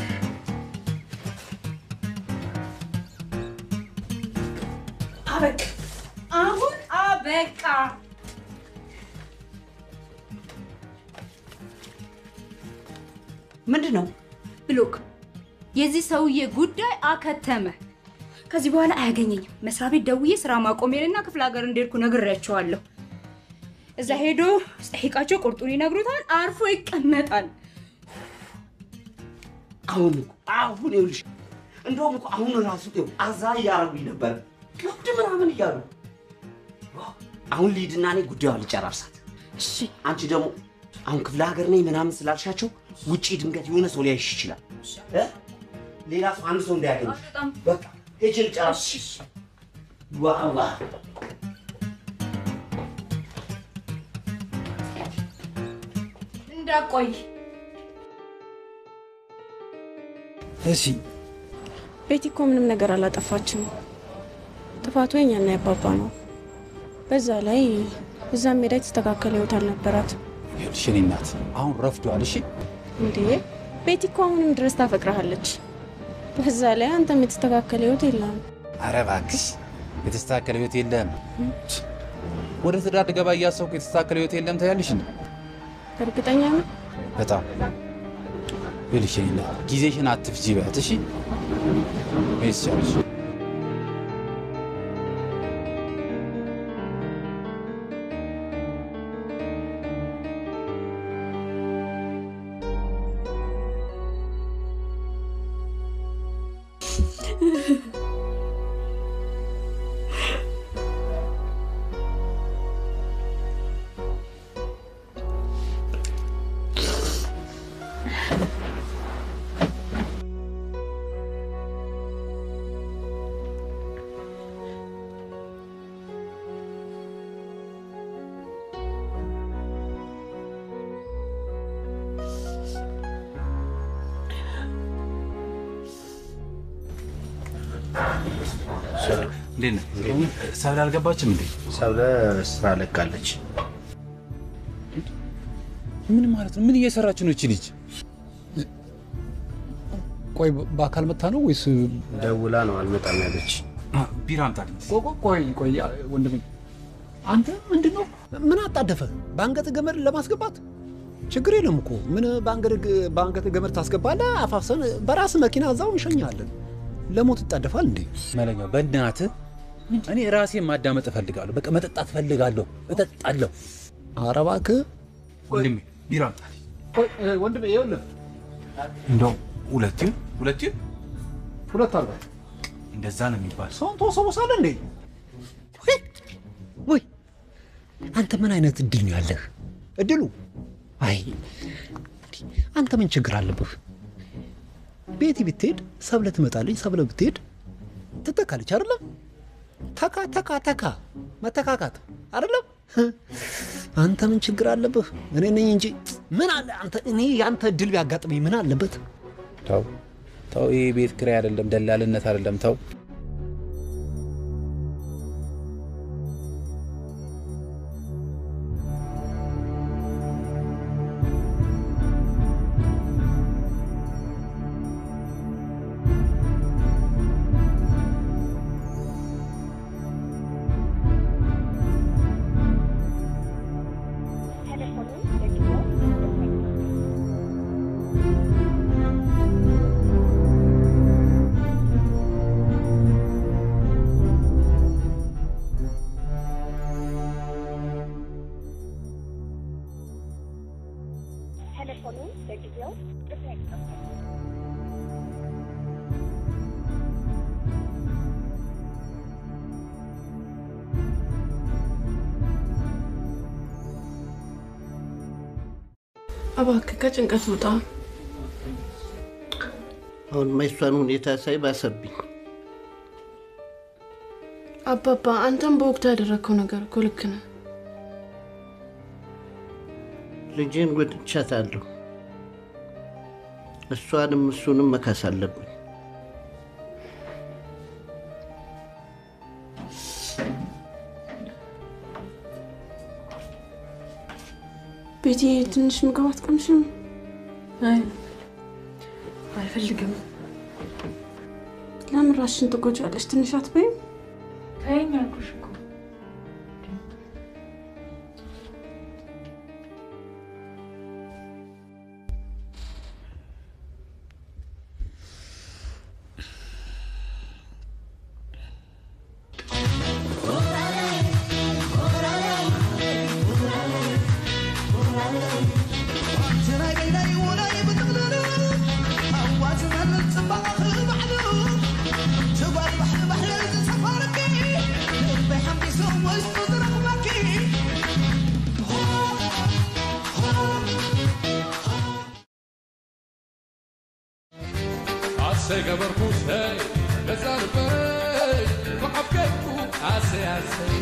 አበቃ። አሁን አበቃ። ምንድን ነው ብሎክ የዚህ ሰውዬ ጉዳይ አከተመ። ከዚህ በኋላ አያገኘኝም። መስሪያ ቤት ደውዬ ስራ ማቆሜንና ክፍለ ሀገር እንደሄድኩ ነግሬያቸዋለሁ። እዛ ሄዶ ስጠይቃቸው ቁርጡን ይነግሩታል። አርፎ ይቀመጣል። አሁን እኮ አሁን ይኸውልሽ፣ እንደውም እኮ አሁን ራሱ ይኸው አዛ እያረጉኝ ነበር፣ ቀብድ ምናምን እያሉ። አሁን ሊድና እኔ ጉዳዩን ልጨራርሳት። እሺ አንቺ ደግሞ አሁን ክፍለ ሀገር ነኝ ምናምን ስላልሻቸው ውጪ ድንገት የሆነ ሰው ሊያይሽ ይችላል። እ? ሌላ ሰው አንድ ሰው እንዳያገኝሽ። በቃ ሄጄ ልጨራርስ። ዋዋ እንዳቆይ እሺ ቤቲ እኮ ምንም ነገር አላጠፋችም። ጥፋቱ የኛና የአባባ ነው። በዛ ላይ እዛም ሜዳ የተስተካከለ ህይወት አልነበራት። ይኸውልሽ የእኔ እናት አሁን ረፍዷል። እሺ እንዴ ቤቲ እኮ አሁንም ድረስ ታፈቅረሃለች። በዛ ላይ አንተም የተስተካከለ ህይወት የለም። ኧረ እባክሽ የተስተካከለ ህይወት የለም። ወደ ትዳር ልገባ እያሰብኩ የተስተካከለ ህይወት የለም ታያለሽ እንዴ? እርግጠኛ ነው? በጣም ይኸውልሽ የእኔ እናት ጊዜሽን አትፍጂ በያት። እሺ መሄድ ትችያለሽ። እንዴት ነህ? ሰብለ አልገባችም እንዴ? ሰብለ ስራ ለቃለች። ምን ማለት ነው? ምን እየሰራች ነው እቺ ልጅ? ቆይ በአካል መታ ነው ወይስ ደውላ ነው አልመጣም ያለች? ቢራ አምጣልኝ። ቆይ ቆይ ወንድሜ፣ አንተ ምንድን ነው ምን አጣደፈ? በአንገት ገመድ ለማስገባት ችግር የለም እኮ ምን በአንገት ገመድ ታስገባለህ? አፋፍሰን በራስ መኪና እዛው እንሸኛለን። ለሞት ይጣደፋል እንዴ? መለኛው በእናትህ እኔ ራሴን ማዳመጥ እፈልጋለሁ። በቃ መጠጣት እፈልጋለሁ፣ እጠጣለሁ። ኧረ እባክህ ወንድሜ ቢራ አምጣልኝ። ወንድሜ ይኸውልህ እንደው ሁለቱን ሁለቱን ሁለት አርጋ እንደዛ ነው የሚባል ሰውን ተወሰወሳለህ እንዴ? ወይ አንተ ምን አይነት እድል ነው ያለህ? እድሉ አይ አንተ ምን ችግር አለብህ? ቤቲ ብትሄድ ሰብለ ትመጣለች፣ ሰብለ ብትሄድ ትተካለች። አይደለም ተካ ተካ ተካ መተካካት አይደለም። አንተ ምን ችግር አለብህ? እኔ ነኝ እንጂ ምን አለ አንተ እኔ ያንተ እድል ቢያጋጥመኝ ምን አለበት? ተው ተው፣ ይሄ ቤት ኪራይ አይደለም፣ ደላልነት አይደለም። ተው እባክህ ከጭንቀት ውጣ። አሁን የሷን ሁኔታ ሳይ ባሰብኝ። አባባ አንተም በወቅቱ ያደረግከው ነገር እኮ ልክ ነህ። ልጄን ጎድቻታለሁ። እሷንም እሱንም መካስ አለብን። ቤቲ ትንሽ ምግብ አትቀምሽም? አይ አልፈልግም። ለምን ራስሽን ትጎጃለሽ? ትንሽ አትበይም? ተይኝ አልኩሽ እኮ። አሰይ ገበርኩሰይ ገዛ ልበይ ብዓብከይኩ ኣሰይ ኣሰይ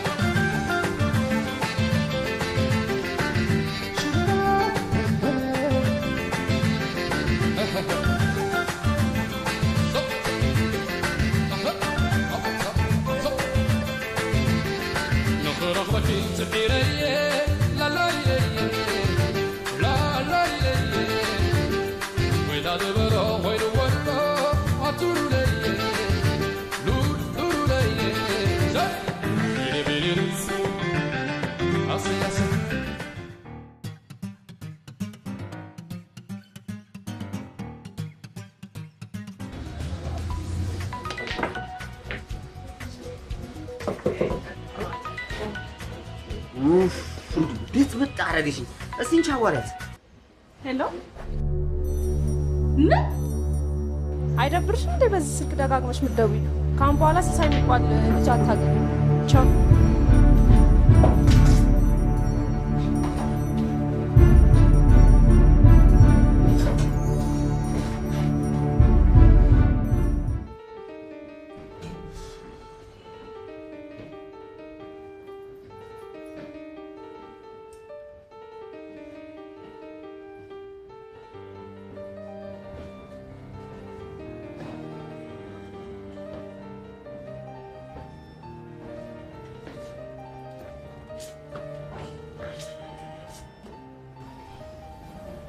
ንኽረኽበኪ ፅዒረየ ላላየየ ላላየየ ወይታ ዝበሎ ኮይኑ ወሎ ኣቱሩለየ ሉሉለየ ቢሊቢሊ ኣሰይ ኣሰይ እንዴት ብጥ አረገሽኝ? እስቲ እንቻ አዋሪያት። ሄሎ፣ ምን አይደብርሽም እንዴ በዚህ ስልክ ደጋግመሽ የምትደውይው? ከአሁን በኋላ ሲሳይ የሚባል ልጅ አታገኝም። ቻው።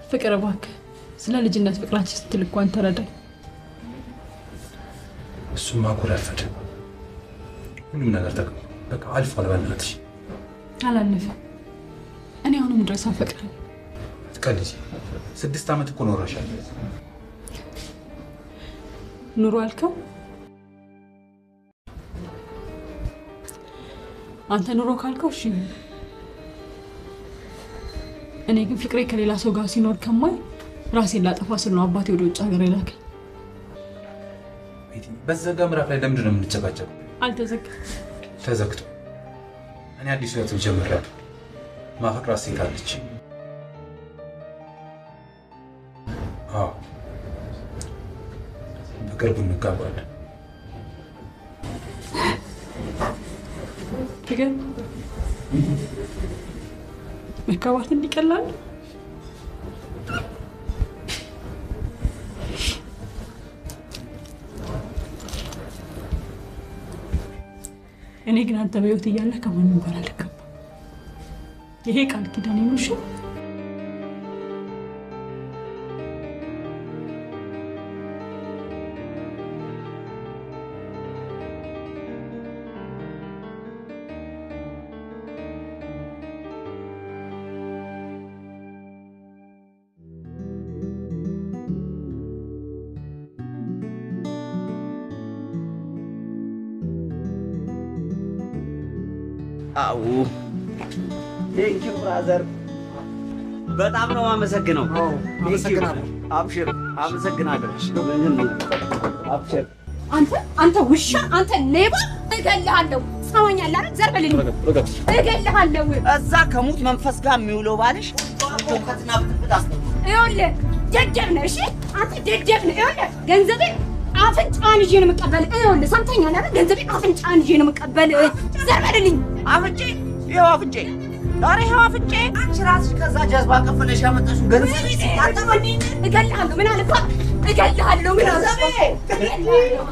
ፍቅር እባክህ ስለ ልጅነት ፍቅራችን ስትል እንኳን ተረዳኝ። እሱማ እኮ ረፈደ። ሁሉም ነገር ተቀ በቃ አልፏል። በእናትሽ አላለፈም። እኔ አሁንም ድረስ አፈቅራለሁ። አትቀልጂ። ስድስት ዓመት እኮ ኖረሻል። ኑሮ አልከው? አንተ ኑሮ ካልከው እሺ። እኔ ግን ፍቅሬ ከሌላ ሰው ጋር ሲኖር ከማይ ራሴን ላጠፋ ስል ነው አባቴ ወደ ውጭ ሀገር የላከኝ። በዘጋ ምዕራፍ ላይ ለምንድን ነው የምንጨቃጨቀው? አልተዘጋም። ተዘግቶ እኔ አዲስ ህይወት ጀምሬያለሁ። ማፈቅራት ሴት አለች። አዎ በቅርቡ እንጋባለን። ግን መጋባት እንዲቀላል እኔ ግን አንተ በህይወት እያለ ከማንም ጋር አልገባም። ይሄ ቃል ኪዳን ነው። እሺ አዎ ቴንክ ዩ ብራዘር፣ በጣም ነው አመሰግነው። አመሰግናለሁ። አብሽር፣ አመሰግናለሁ። አብሽር። አንተ አንተ ውሻ፣ አንተ ሌባ፣ እገልሃለሁ። ሰማኛለህ አይደል? ዘር በልልኝ፣ እገልሃለሁ። እዛ ከሙት መንፈስ ጋር የሚውለው ባልሽ እውቀትና ብጥብጥ አስ ይኸውልህ ደደብ ነህ። እሺ አንተ ደደብ ነህ። ይኸውልህ ገንዘቤን አፍንጫን ይዤ ነው የምቀበል። ይኸውልህ ሰምተኛል አይደል? ገንዘቤን አፍንጫን ይዤ ነው የምቀበል። ዘር በልልኝ። አፍንጬ፣ ይኸው አፍንጬ፣ ኧረ ይኸው አፍንጬ። አንቺ ራስሽ ከዛ ጀዝባ ከፍለሽ ያመጣሽው ገንዘብ እገልሃለሁ። ምን አልኳ? እገልሃለሁ። ምን አልኳ? እገልሃለሁ።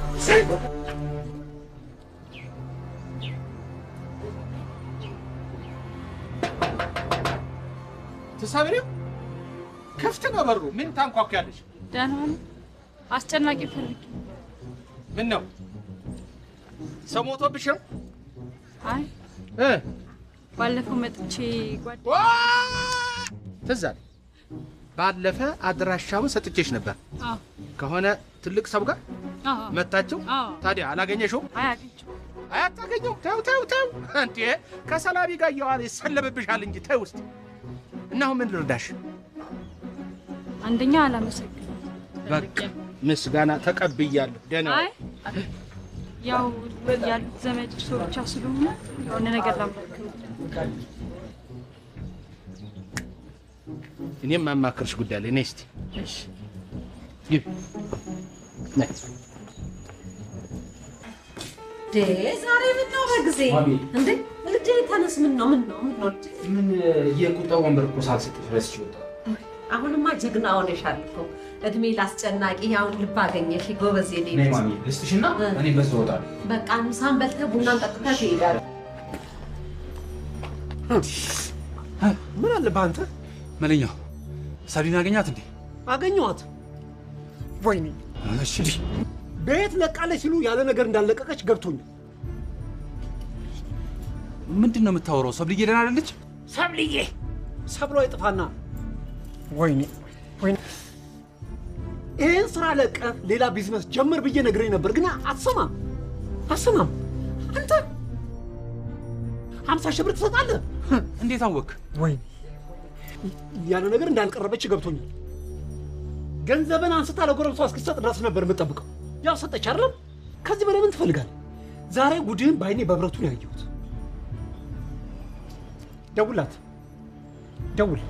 ትሰብሪው ክፍት ነው በሩ። ምን ታንኳኳለሽ? ደህና ነው። አስጨናቂ ፈልግ። ምን ነው ሰው ሞቶብሽ ነው? አይ እ ባለፈው መጥቼ ጓደ ትዝ አለኝ። ባለፈ አድራሻውን ሰጥቼሽ ነበር አዎ ከሆነ ትልቅ ሰው ጋር አዎ መታችሁ። አዎ ታዲያ አላገኘሽው? አይ አግኝቼው አይ አታገኘው። ተው ተው ተው እንዴ! ከሰላቢ ጋር እየዋለ ይሰለብብሻል እንጂ ተው ውስጥ እና አሁን ምን ልርዳሽ? አንደኛ አላመሰግንም። በቃ ምስጋና ተቀብያለሁ። ደህና አይ ያው ያሉት ዘመድ ሰው ብቻ ስለሆነ የሆነ ነገር ላማክር እኔም ማማክርሽ ጉዳይ ላይ ነይ እስቲ እሺ ግቢ ነይ። ዴ ዛሬ ምን ነው በጊዜ ማሚ። እንዴ ልጄ ተነስ። ምን ነው ምን ነው ምን ነው ልጄ? ምን የቁጣ ወንበር እኮ ሳልሰጥሽ ረስቼ ወጣሁ። አሁንማ ጀግና ሆነሻል እኮ እድሜ ላስጨናቂ አሁን ልብ አገኘሽ ጎበዝ የኔ ነይ ልጅ። ማሚ ልስጥሽና እኔ በዛው እወጣለሁ። በቃ ምሳን በልተህ ቡናን ጠጥተህ ትሄዳለህ። ምን አለብህ አንተ? መለኛው ሳቢን አገኛት እንዴ? አገኘኋት። ወይኔ እሺ ቤት ለቃለች ሲሉ ያለ ነገር እንዳለቀቀች ገብቶኛል። ምንድን ነው የምታወራው? ሰብልዬ ደህና አይደለች? ሰብልዬ ሰብሏ ይጥፋና ወይኔ ወይኔ ይህን ስራ ለቀ ሌላ ቢዝነስ ጀምር ብዬ ነግረኝ ነበር፣ ግን አትሰማም አትሰማም። አንተ ሀምሳ ሺህ ብር ትሰጣለህ። እንዴት አወክ? ወይኔ ያለ ነገር እንዳልቀረበች ገብቶኛል። ገንዘብን አንስታ ለጎረምሷ እስክትሰጥ ድረስ ነበር የምጠብቀው። ያው ሰጠች አይደለም? ከዚህ በላይ ምን ትፈልጋለህ? ዛሬ ጉድህን በአይኔ በብረቱ ነው ያየሁት። ደውላት፣ ደውል።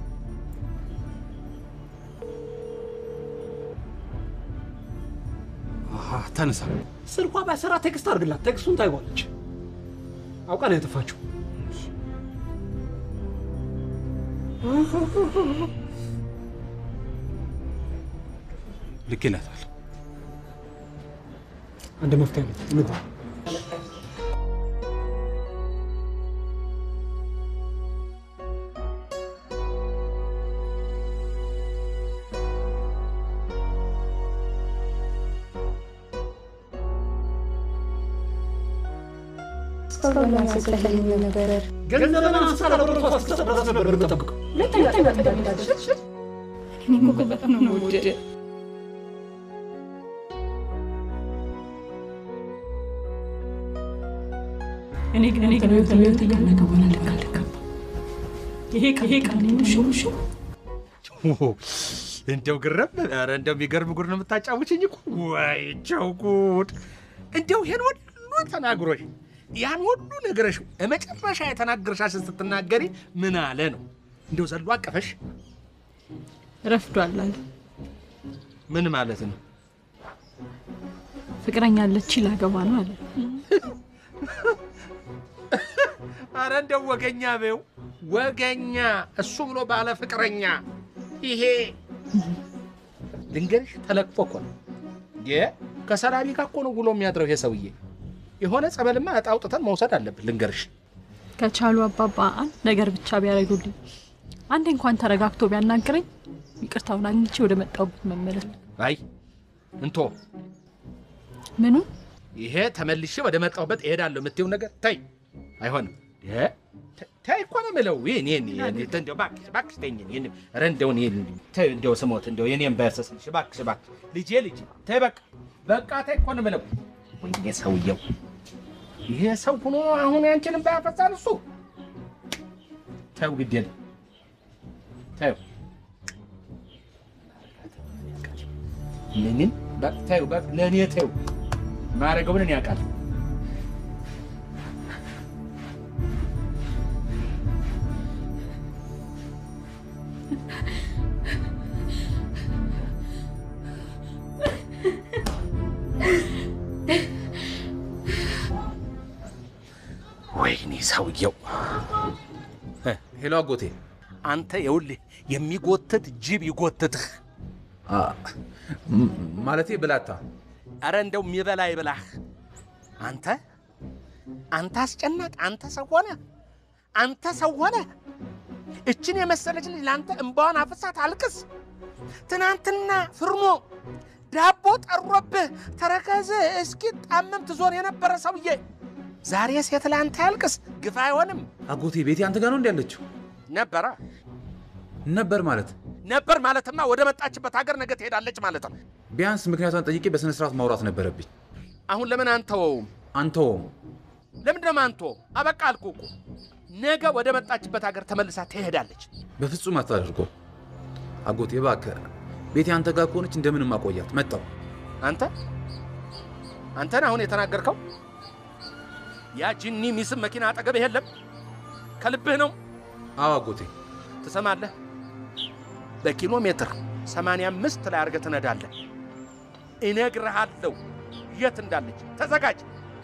አሃ፣ ተነሳ። ስልኳ ባይሰራ ቴክስት አድርግላት። ቴክስቱን ታይዋለች። አውቃ ነው ያጠፋችው። ልኬላታል። አንድ መፍትሄ አለ። እንግባ። እስካሁን አልሰጠኸኝም ነበር። ገንዘብን አንስታ ለብረቷ ስትሰጥ ድረስ ነበር የምጠብቀው። ሁለተኛ እንዳትደርሽ። እኔ እኮ በጣም ነው የምወድህ። እኔ ግን እኔ ግን ህይወት ህይወት እያለ ከሆነ ልክ አልገባም። ይሄ ቃል ይሄ ቃል ውሹ ውሹ እንደው ግረም ኧረ እንደው የሚገርም ጉድ ነው የምታጫውችኝ እኮ ወይቸው ጉድ እንደው ይሄን ሁሉ ተናግሮሽ ያን ሁሉ ነገረሽ መጨረሻ የተናገርሻሽን ስትናገሪ ምን አለ ነው እንደው ዘሎ አቀፈሽ ረፍዷል አለ። ምን ማለት ነው ፍቅረኛ አለች ላገባ ነው አለ። አረ እንደው ወገኛ በው ወገኛ እሱ ብሎ ባለ ፍቅረኛ ይሄ ልንገርሽ ተለቅፎ እኮ ነው የ ከሰላቢ ጋር እኮ ነው ውሎ የሚያድረው ይሄ ሰውዬ የሆነ ጸበልማ እጣ አውጥተን መውሰድ አለብን ልንገርሽ ከቻሉ አባባ አንድ ነገር ብቻ ቢያደርጉልኝ፣ አንዴ እንኳን ተረጋግቶ ቢያናግረኝ ይቅርታውን አግኝቼ ወደ መጣሁበት መመለስ። አይ እንቶ ምኑ ይሄ ተመልሼ ወደ መጣሁበት እሄዳለሁ የምትይው ነገር ተይ አይሆንም የ ተ- ተይ እኮ ነው የምለው ይህን ይህን ይህን እንደው እባክሽ እባክሽ ተይኝ ይህን ኧረ እንደው ይህን ተይ እንደው ስሞት እንደው የኔን በርሰስልሽ እባክሽ እባክሽ ልጄ ልጄ ተይ በቃ በቃ ተይ እኮ ነው የምለው ወይኔ ሰውየው ይሄ ሰው ሆኖ አሁን ያንቺንም ባያፈሳል እሱ ተው ግድ የለም ተው ምንም በቃ ተይው በቃ ለእኔ ተይው ማድረገውን እኔ ያውቃለሁ ወይኔ ሰውየው ሄሎ አጎቴ አንተ የውልህ የሚጎትት ጅብ ይጎትትህ ማለቴ ብላታ አረ እንደው የሚበላ ይብላህ አንተ አንተ አስጨናቅ አንተ ሰው ሆነ አንተ ሰው ሆነ እችን የመሰለች ልጅ ለአንተ እምባዋን አፍሳት አልቅስ ትናንትና ፍርኖ ዳቦ ጠሮብህ ተረከዝ እስኪ ጣምም ትዞር የነበረ ሰውዬ ዛሬ ሴት ለአንተ ያልቅስ ግፍ አይሆንም አጎቴ ቤቴ አንተ ጋር ነው እንዲ ያለችው ነበረ ነበር ማለት ነበር ማለትማ ወደ መጣችበት ሀገር ነገ ትሄዳለች ማለት ነው ቢያንስ ምክንያቷን ጠይቄ በስነ ስርዓት ማውራት ነበረብኝ አሁን ለምን አንተወውም አንተውም ለምንድን ነው አንቶ አበቃ አልኩህ እኮ ነገ ወደ መጣችበት ሀገር ተመልሳ ትሄዳለች በፍጹም አታደርጎ አጎቴ እባክህ ቤቴ አንተ ጋር ከሆነች እንደምንም አቆያት መጣው አንተ አንተን አሁን የተናገርከው ያ ጂኒ ሚስም መኪና አጠገብህ የለም ከልብህ ነው አዎ አጎቴ ትሰማለህ በኪሎ ሜትር 85 ላይ አድርገህ ትነዳለህ እነግርሃለሁ የት እንዳለች ተዘጋጅ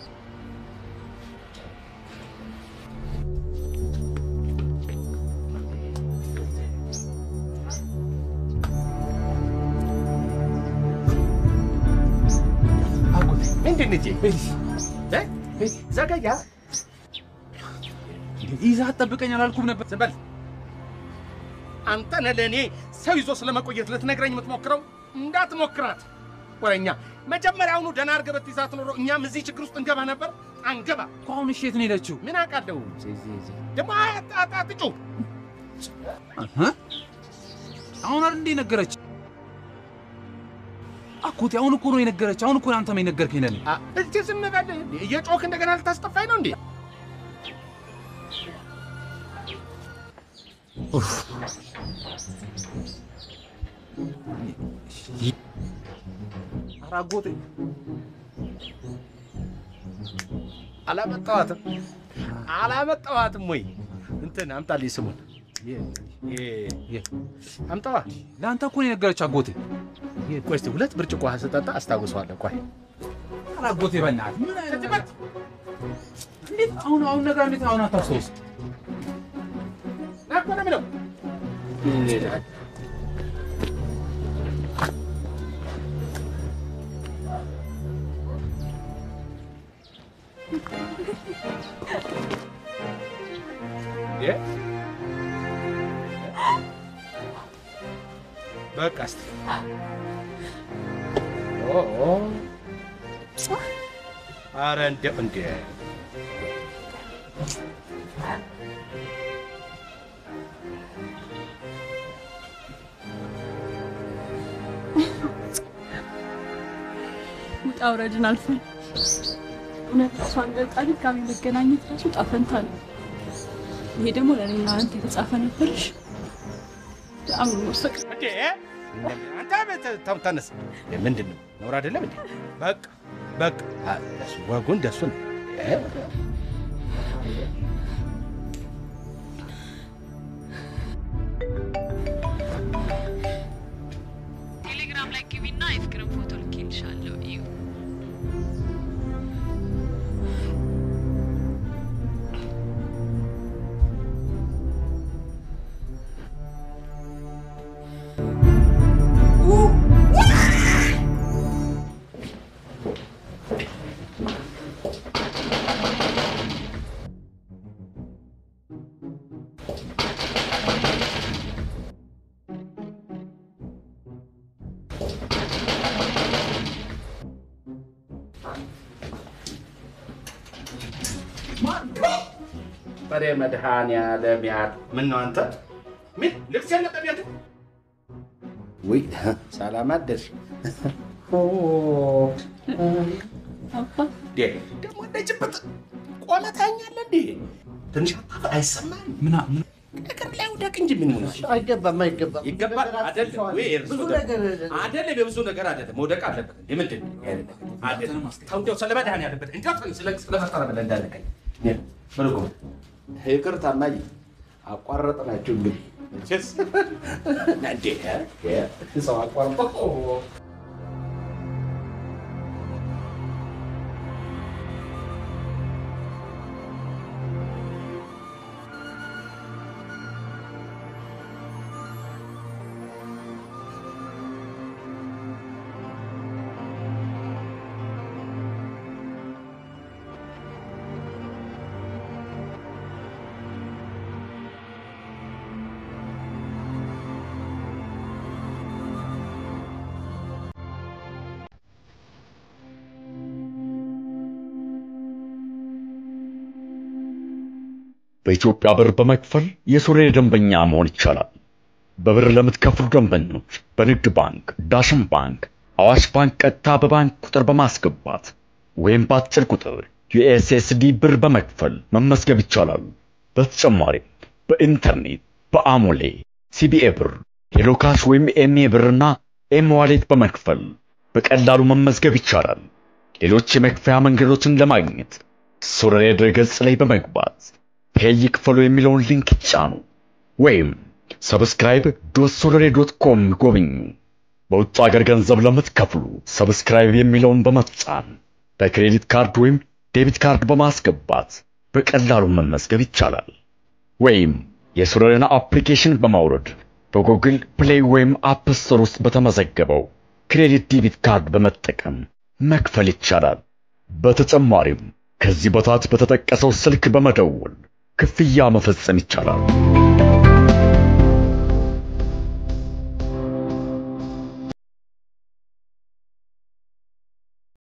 አጎቴ ምንድን ልጄ እ? ዘገያ ይዛ አትጠብቀኝ አላልኩም ነበር ዝም በል አንተ ነህ ለእኔ ሰው ይዞ ስለመቆየት ልትነግረኝ የምትሞክረው እንዳትሞክራት ወረኛ መጀመሪያውኑ ደህና አድርገህ ብትይዛት ኖሮ እኛም እዚህ ችግር ውስጥ እንገባ ነበር አንገባ እኮ አሁን እሺ የት ነው የሄደችው ምን አውቃለሁ ደግሞ አጣጥጩ አሁን አይደል እንዴ ነገረች አጎቴ አሁን እኮ ነው የነገረች አሁን እኮ ነው አንተም የነገርከኝ ለኔ እጅ ዝም በል እየጮክ እንደገና ልታስጠፋኝ ነው እንዴ ኧረ አጎቴ አላመጣዋትም አላመጣዋትም ወይ እንትን አምጣልኝ ስሙን አምጣዋ ለአንተ እኮ ነው የነገረች አጎቴ ቆይ እስኪ ሁለት ብርጭቆ ውሃ ስጠጣ አስታውሰዋለሁ ቆይ ኧረ አጎቴ በእናትህ ምን አይነት እንዴት አሁን አሁን ነገር እንዴት አሁን አታስታውስ ና እኮ ነው የምለው እ? በቃ እስኪ ኦ ኦ። ኧረ እንደው እንደ ውጣ ውረድን አልፈን እውነት እሷን ገልጣ ድጋሚ መገናኘት ራሱ ጣፈንታ ነው። ይሄ ደግሞ ለእኔና አንተ የተጻፈ ነበርሽ። በጣም ነው የምወሰቅ- እንዴ አንተ ተ- ተው፣ ተነስ። ምንድን ነው ነውር አይደለም እንዴ? በቃ በቃ አ፣ እሱ ወጉ እንደሱ ነው። እ? ቴሌግራም ላይ ግቢና የፍቅርን ፎቶ ልኬልሻለሁ እዩ። በሬ መድኃኒዓለም ያል ምን ነው አንተ ምን ልብስ ያለበት ቤት ውይ ሰላም አደርሽ እንዴ ደግሞ እንደጭብጥ ቆመ ታኛለህ እንዴ ትንሽ አታፍ አይሰማህም ምና ምን እግር ላይ ውደቅ እንጂ ምን ሆነ አይገባም፣ አይገባም። ይገባል አይደለም ወይ እርሱ ብዙ ደግሞ- ነገር አይደለም የብዙ ነገር አይደለም መውደቅ አለበት እንዴ ምንድን ነው ይሄ ነገር? አይደለም ተው እንደው ስለ መድኃኒዓለም ያለበት እንደው ተው ስለ ስለፈጠረ ብለህ እንዳልከኝ ምርቁ ይቅርታ እማዬ አቋረጥናችሁ እንግዲህ መቼስ እንዴ እ? ሰው አቋርጦ በኢትዮጵያ ብር በመክፈል የሱሬ ደንበኛ መሆን ይቻላል። በብር ለምትከፍሉ ደንበኞች በንግድ ባንክ፣ ዳሽን ባንክ፣ አዋሽ ባንክ ቀጥታ በባንክ ቁጥር በማስገባት ወይም በአጭር ቁጥር ዩኤስኤስዲ ብር በመክፈል መመዝገብ ይቻላል። በተጨማሪም በኢንተርኔት በአሞሌ ሲቢኤ ብር፣ ሄሎካሽ ወይም ኤምኤ ብርና ኤም ዋሌት በመክፈል በቀላሉ መመዝገብ ይቻላል። ሌሎች የመክፈያ መንገዶችን ለማግኘት ሱሬ ድረገጽ ላይ በመግባት ፔይ ይክፈሉ የሚለውን ሊንክ ይጫኑ ወይም ሰብስክራይብ ዶት ሶለሬ ዶት ኮም ይጎብኙ። በውጭ ሀገር ገንዘብ ለምትከፍሉ ሰብስክራይብ የሚለውን በመጫን በክሬዲት ካርድ ወይም ዴቢት ካርድ በማስገባት በቀላሉ መመዝገብ ይቻላል። ወይም የሱሬን አፕሊኬሽን በማውረድ በጉግል ፕሌይ ወይም አፕ ስቶር ውስጥ በተመዘገበው ክሬዲት ዴቢት ካርድ በመጠቀም መክፈል ይቻላል። በተጨማሪም ከዚህ በታች በተጠቀሰው ስልክ በመደወል ክፍያ መፈጸም ይቻላል።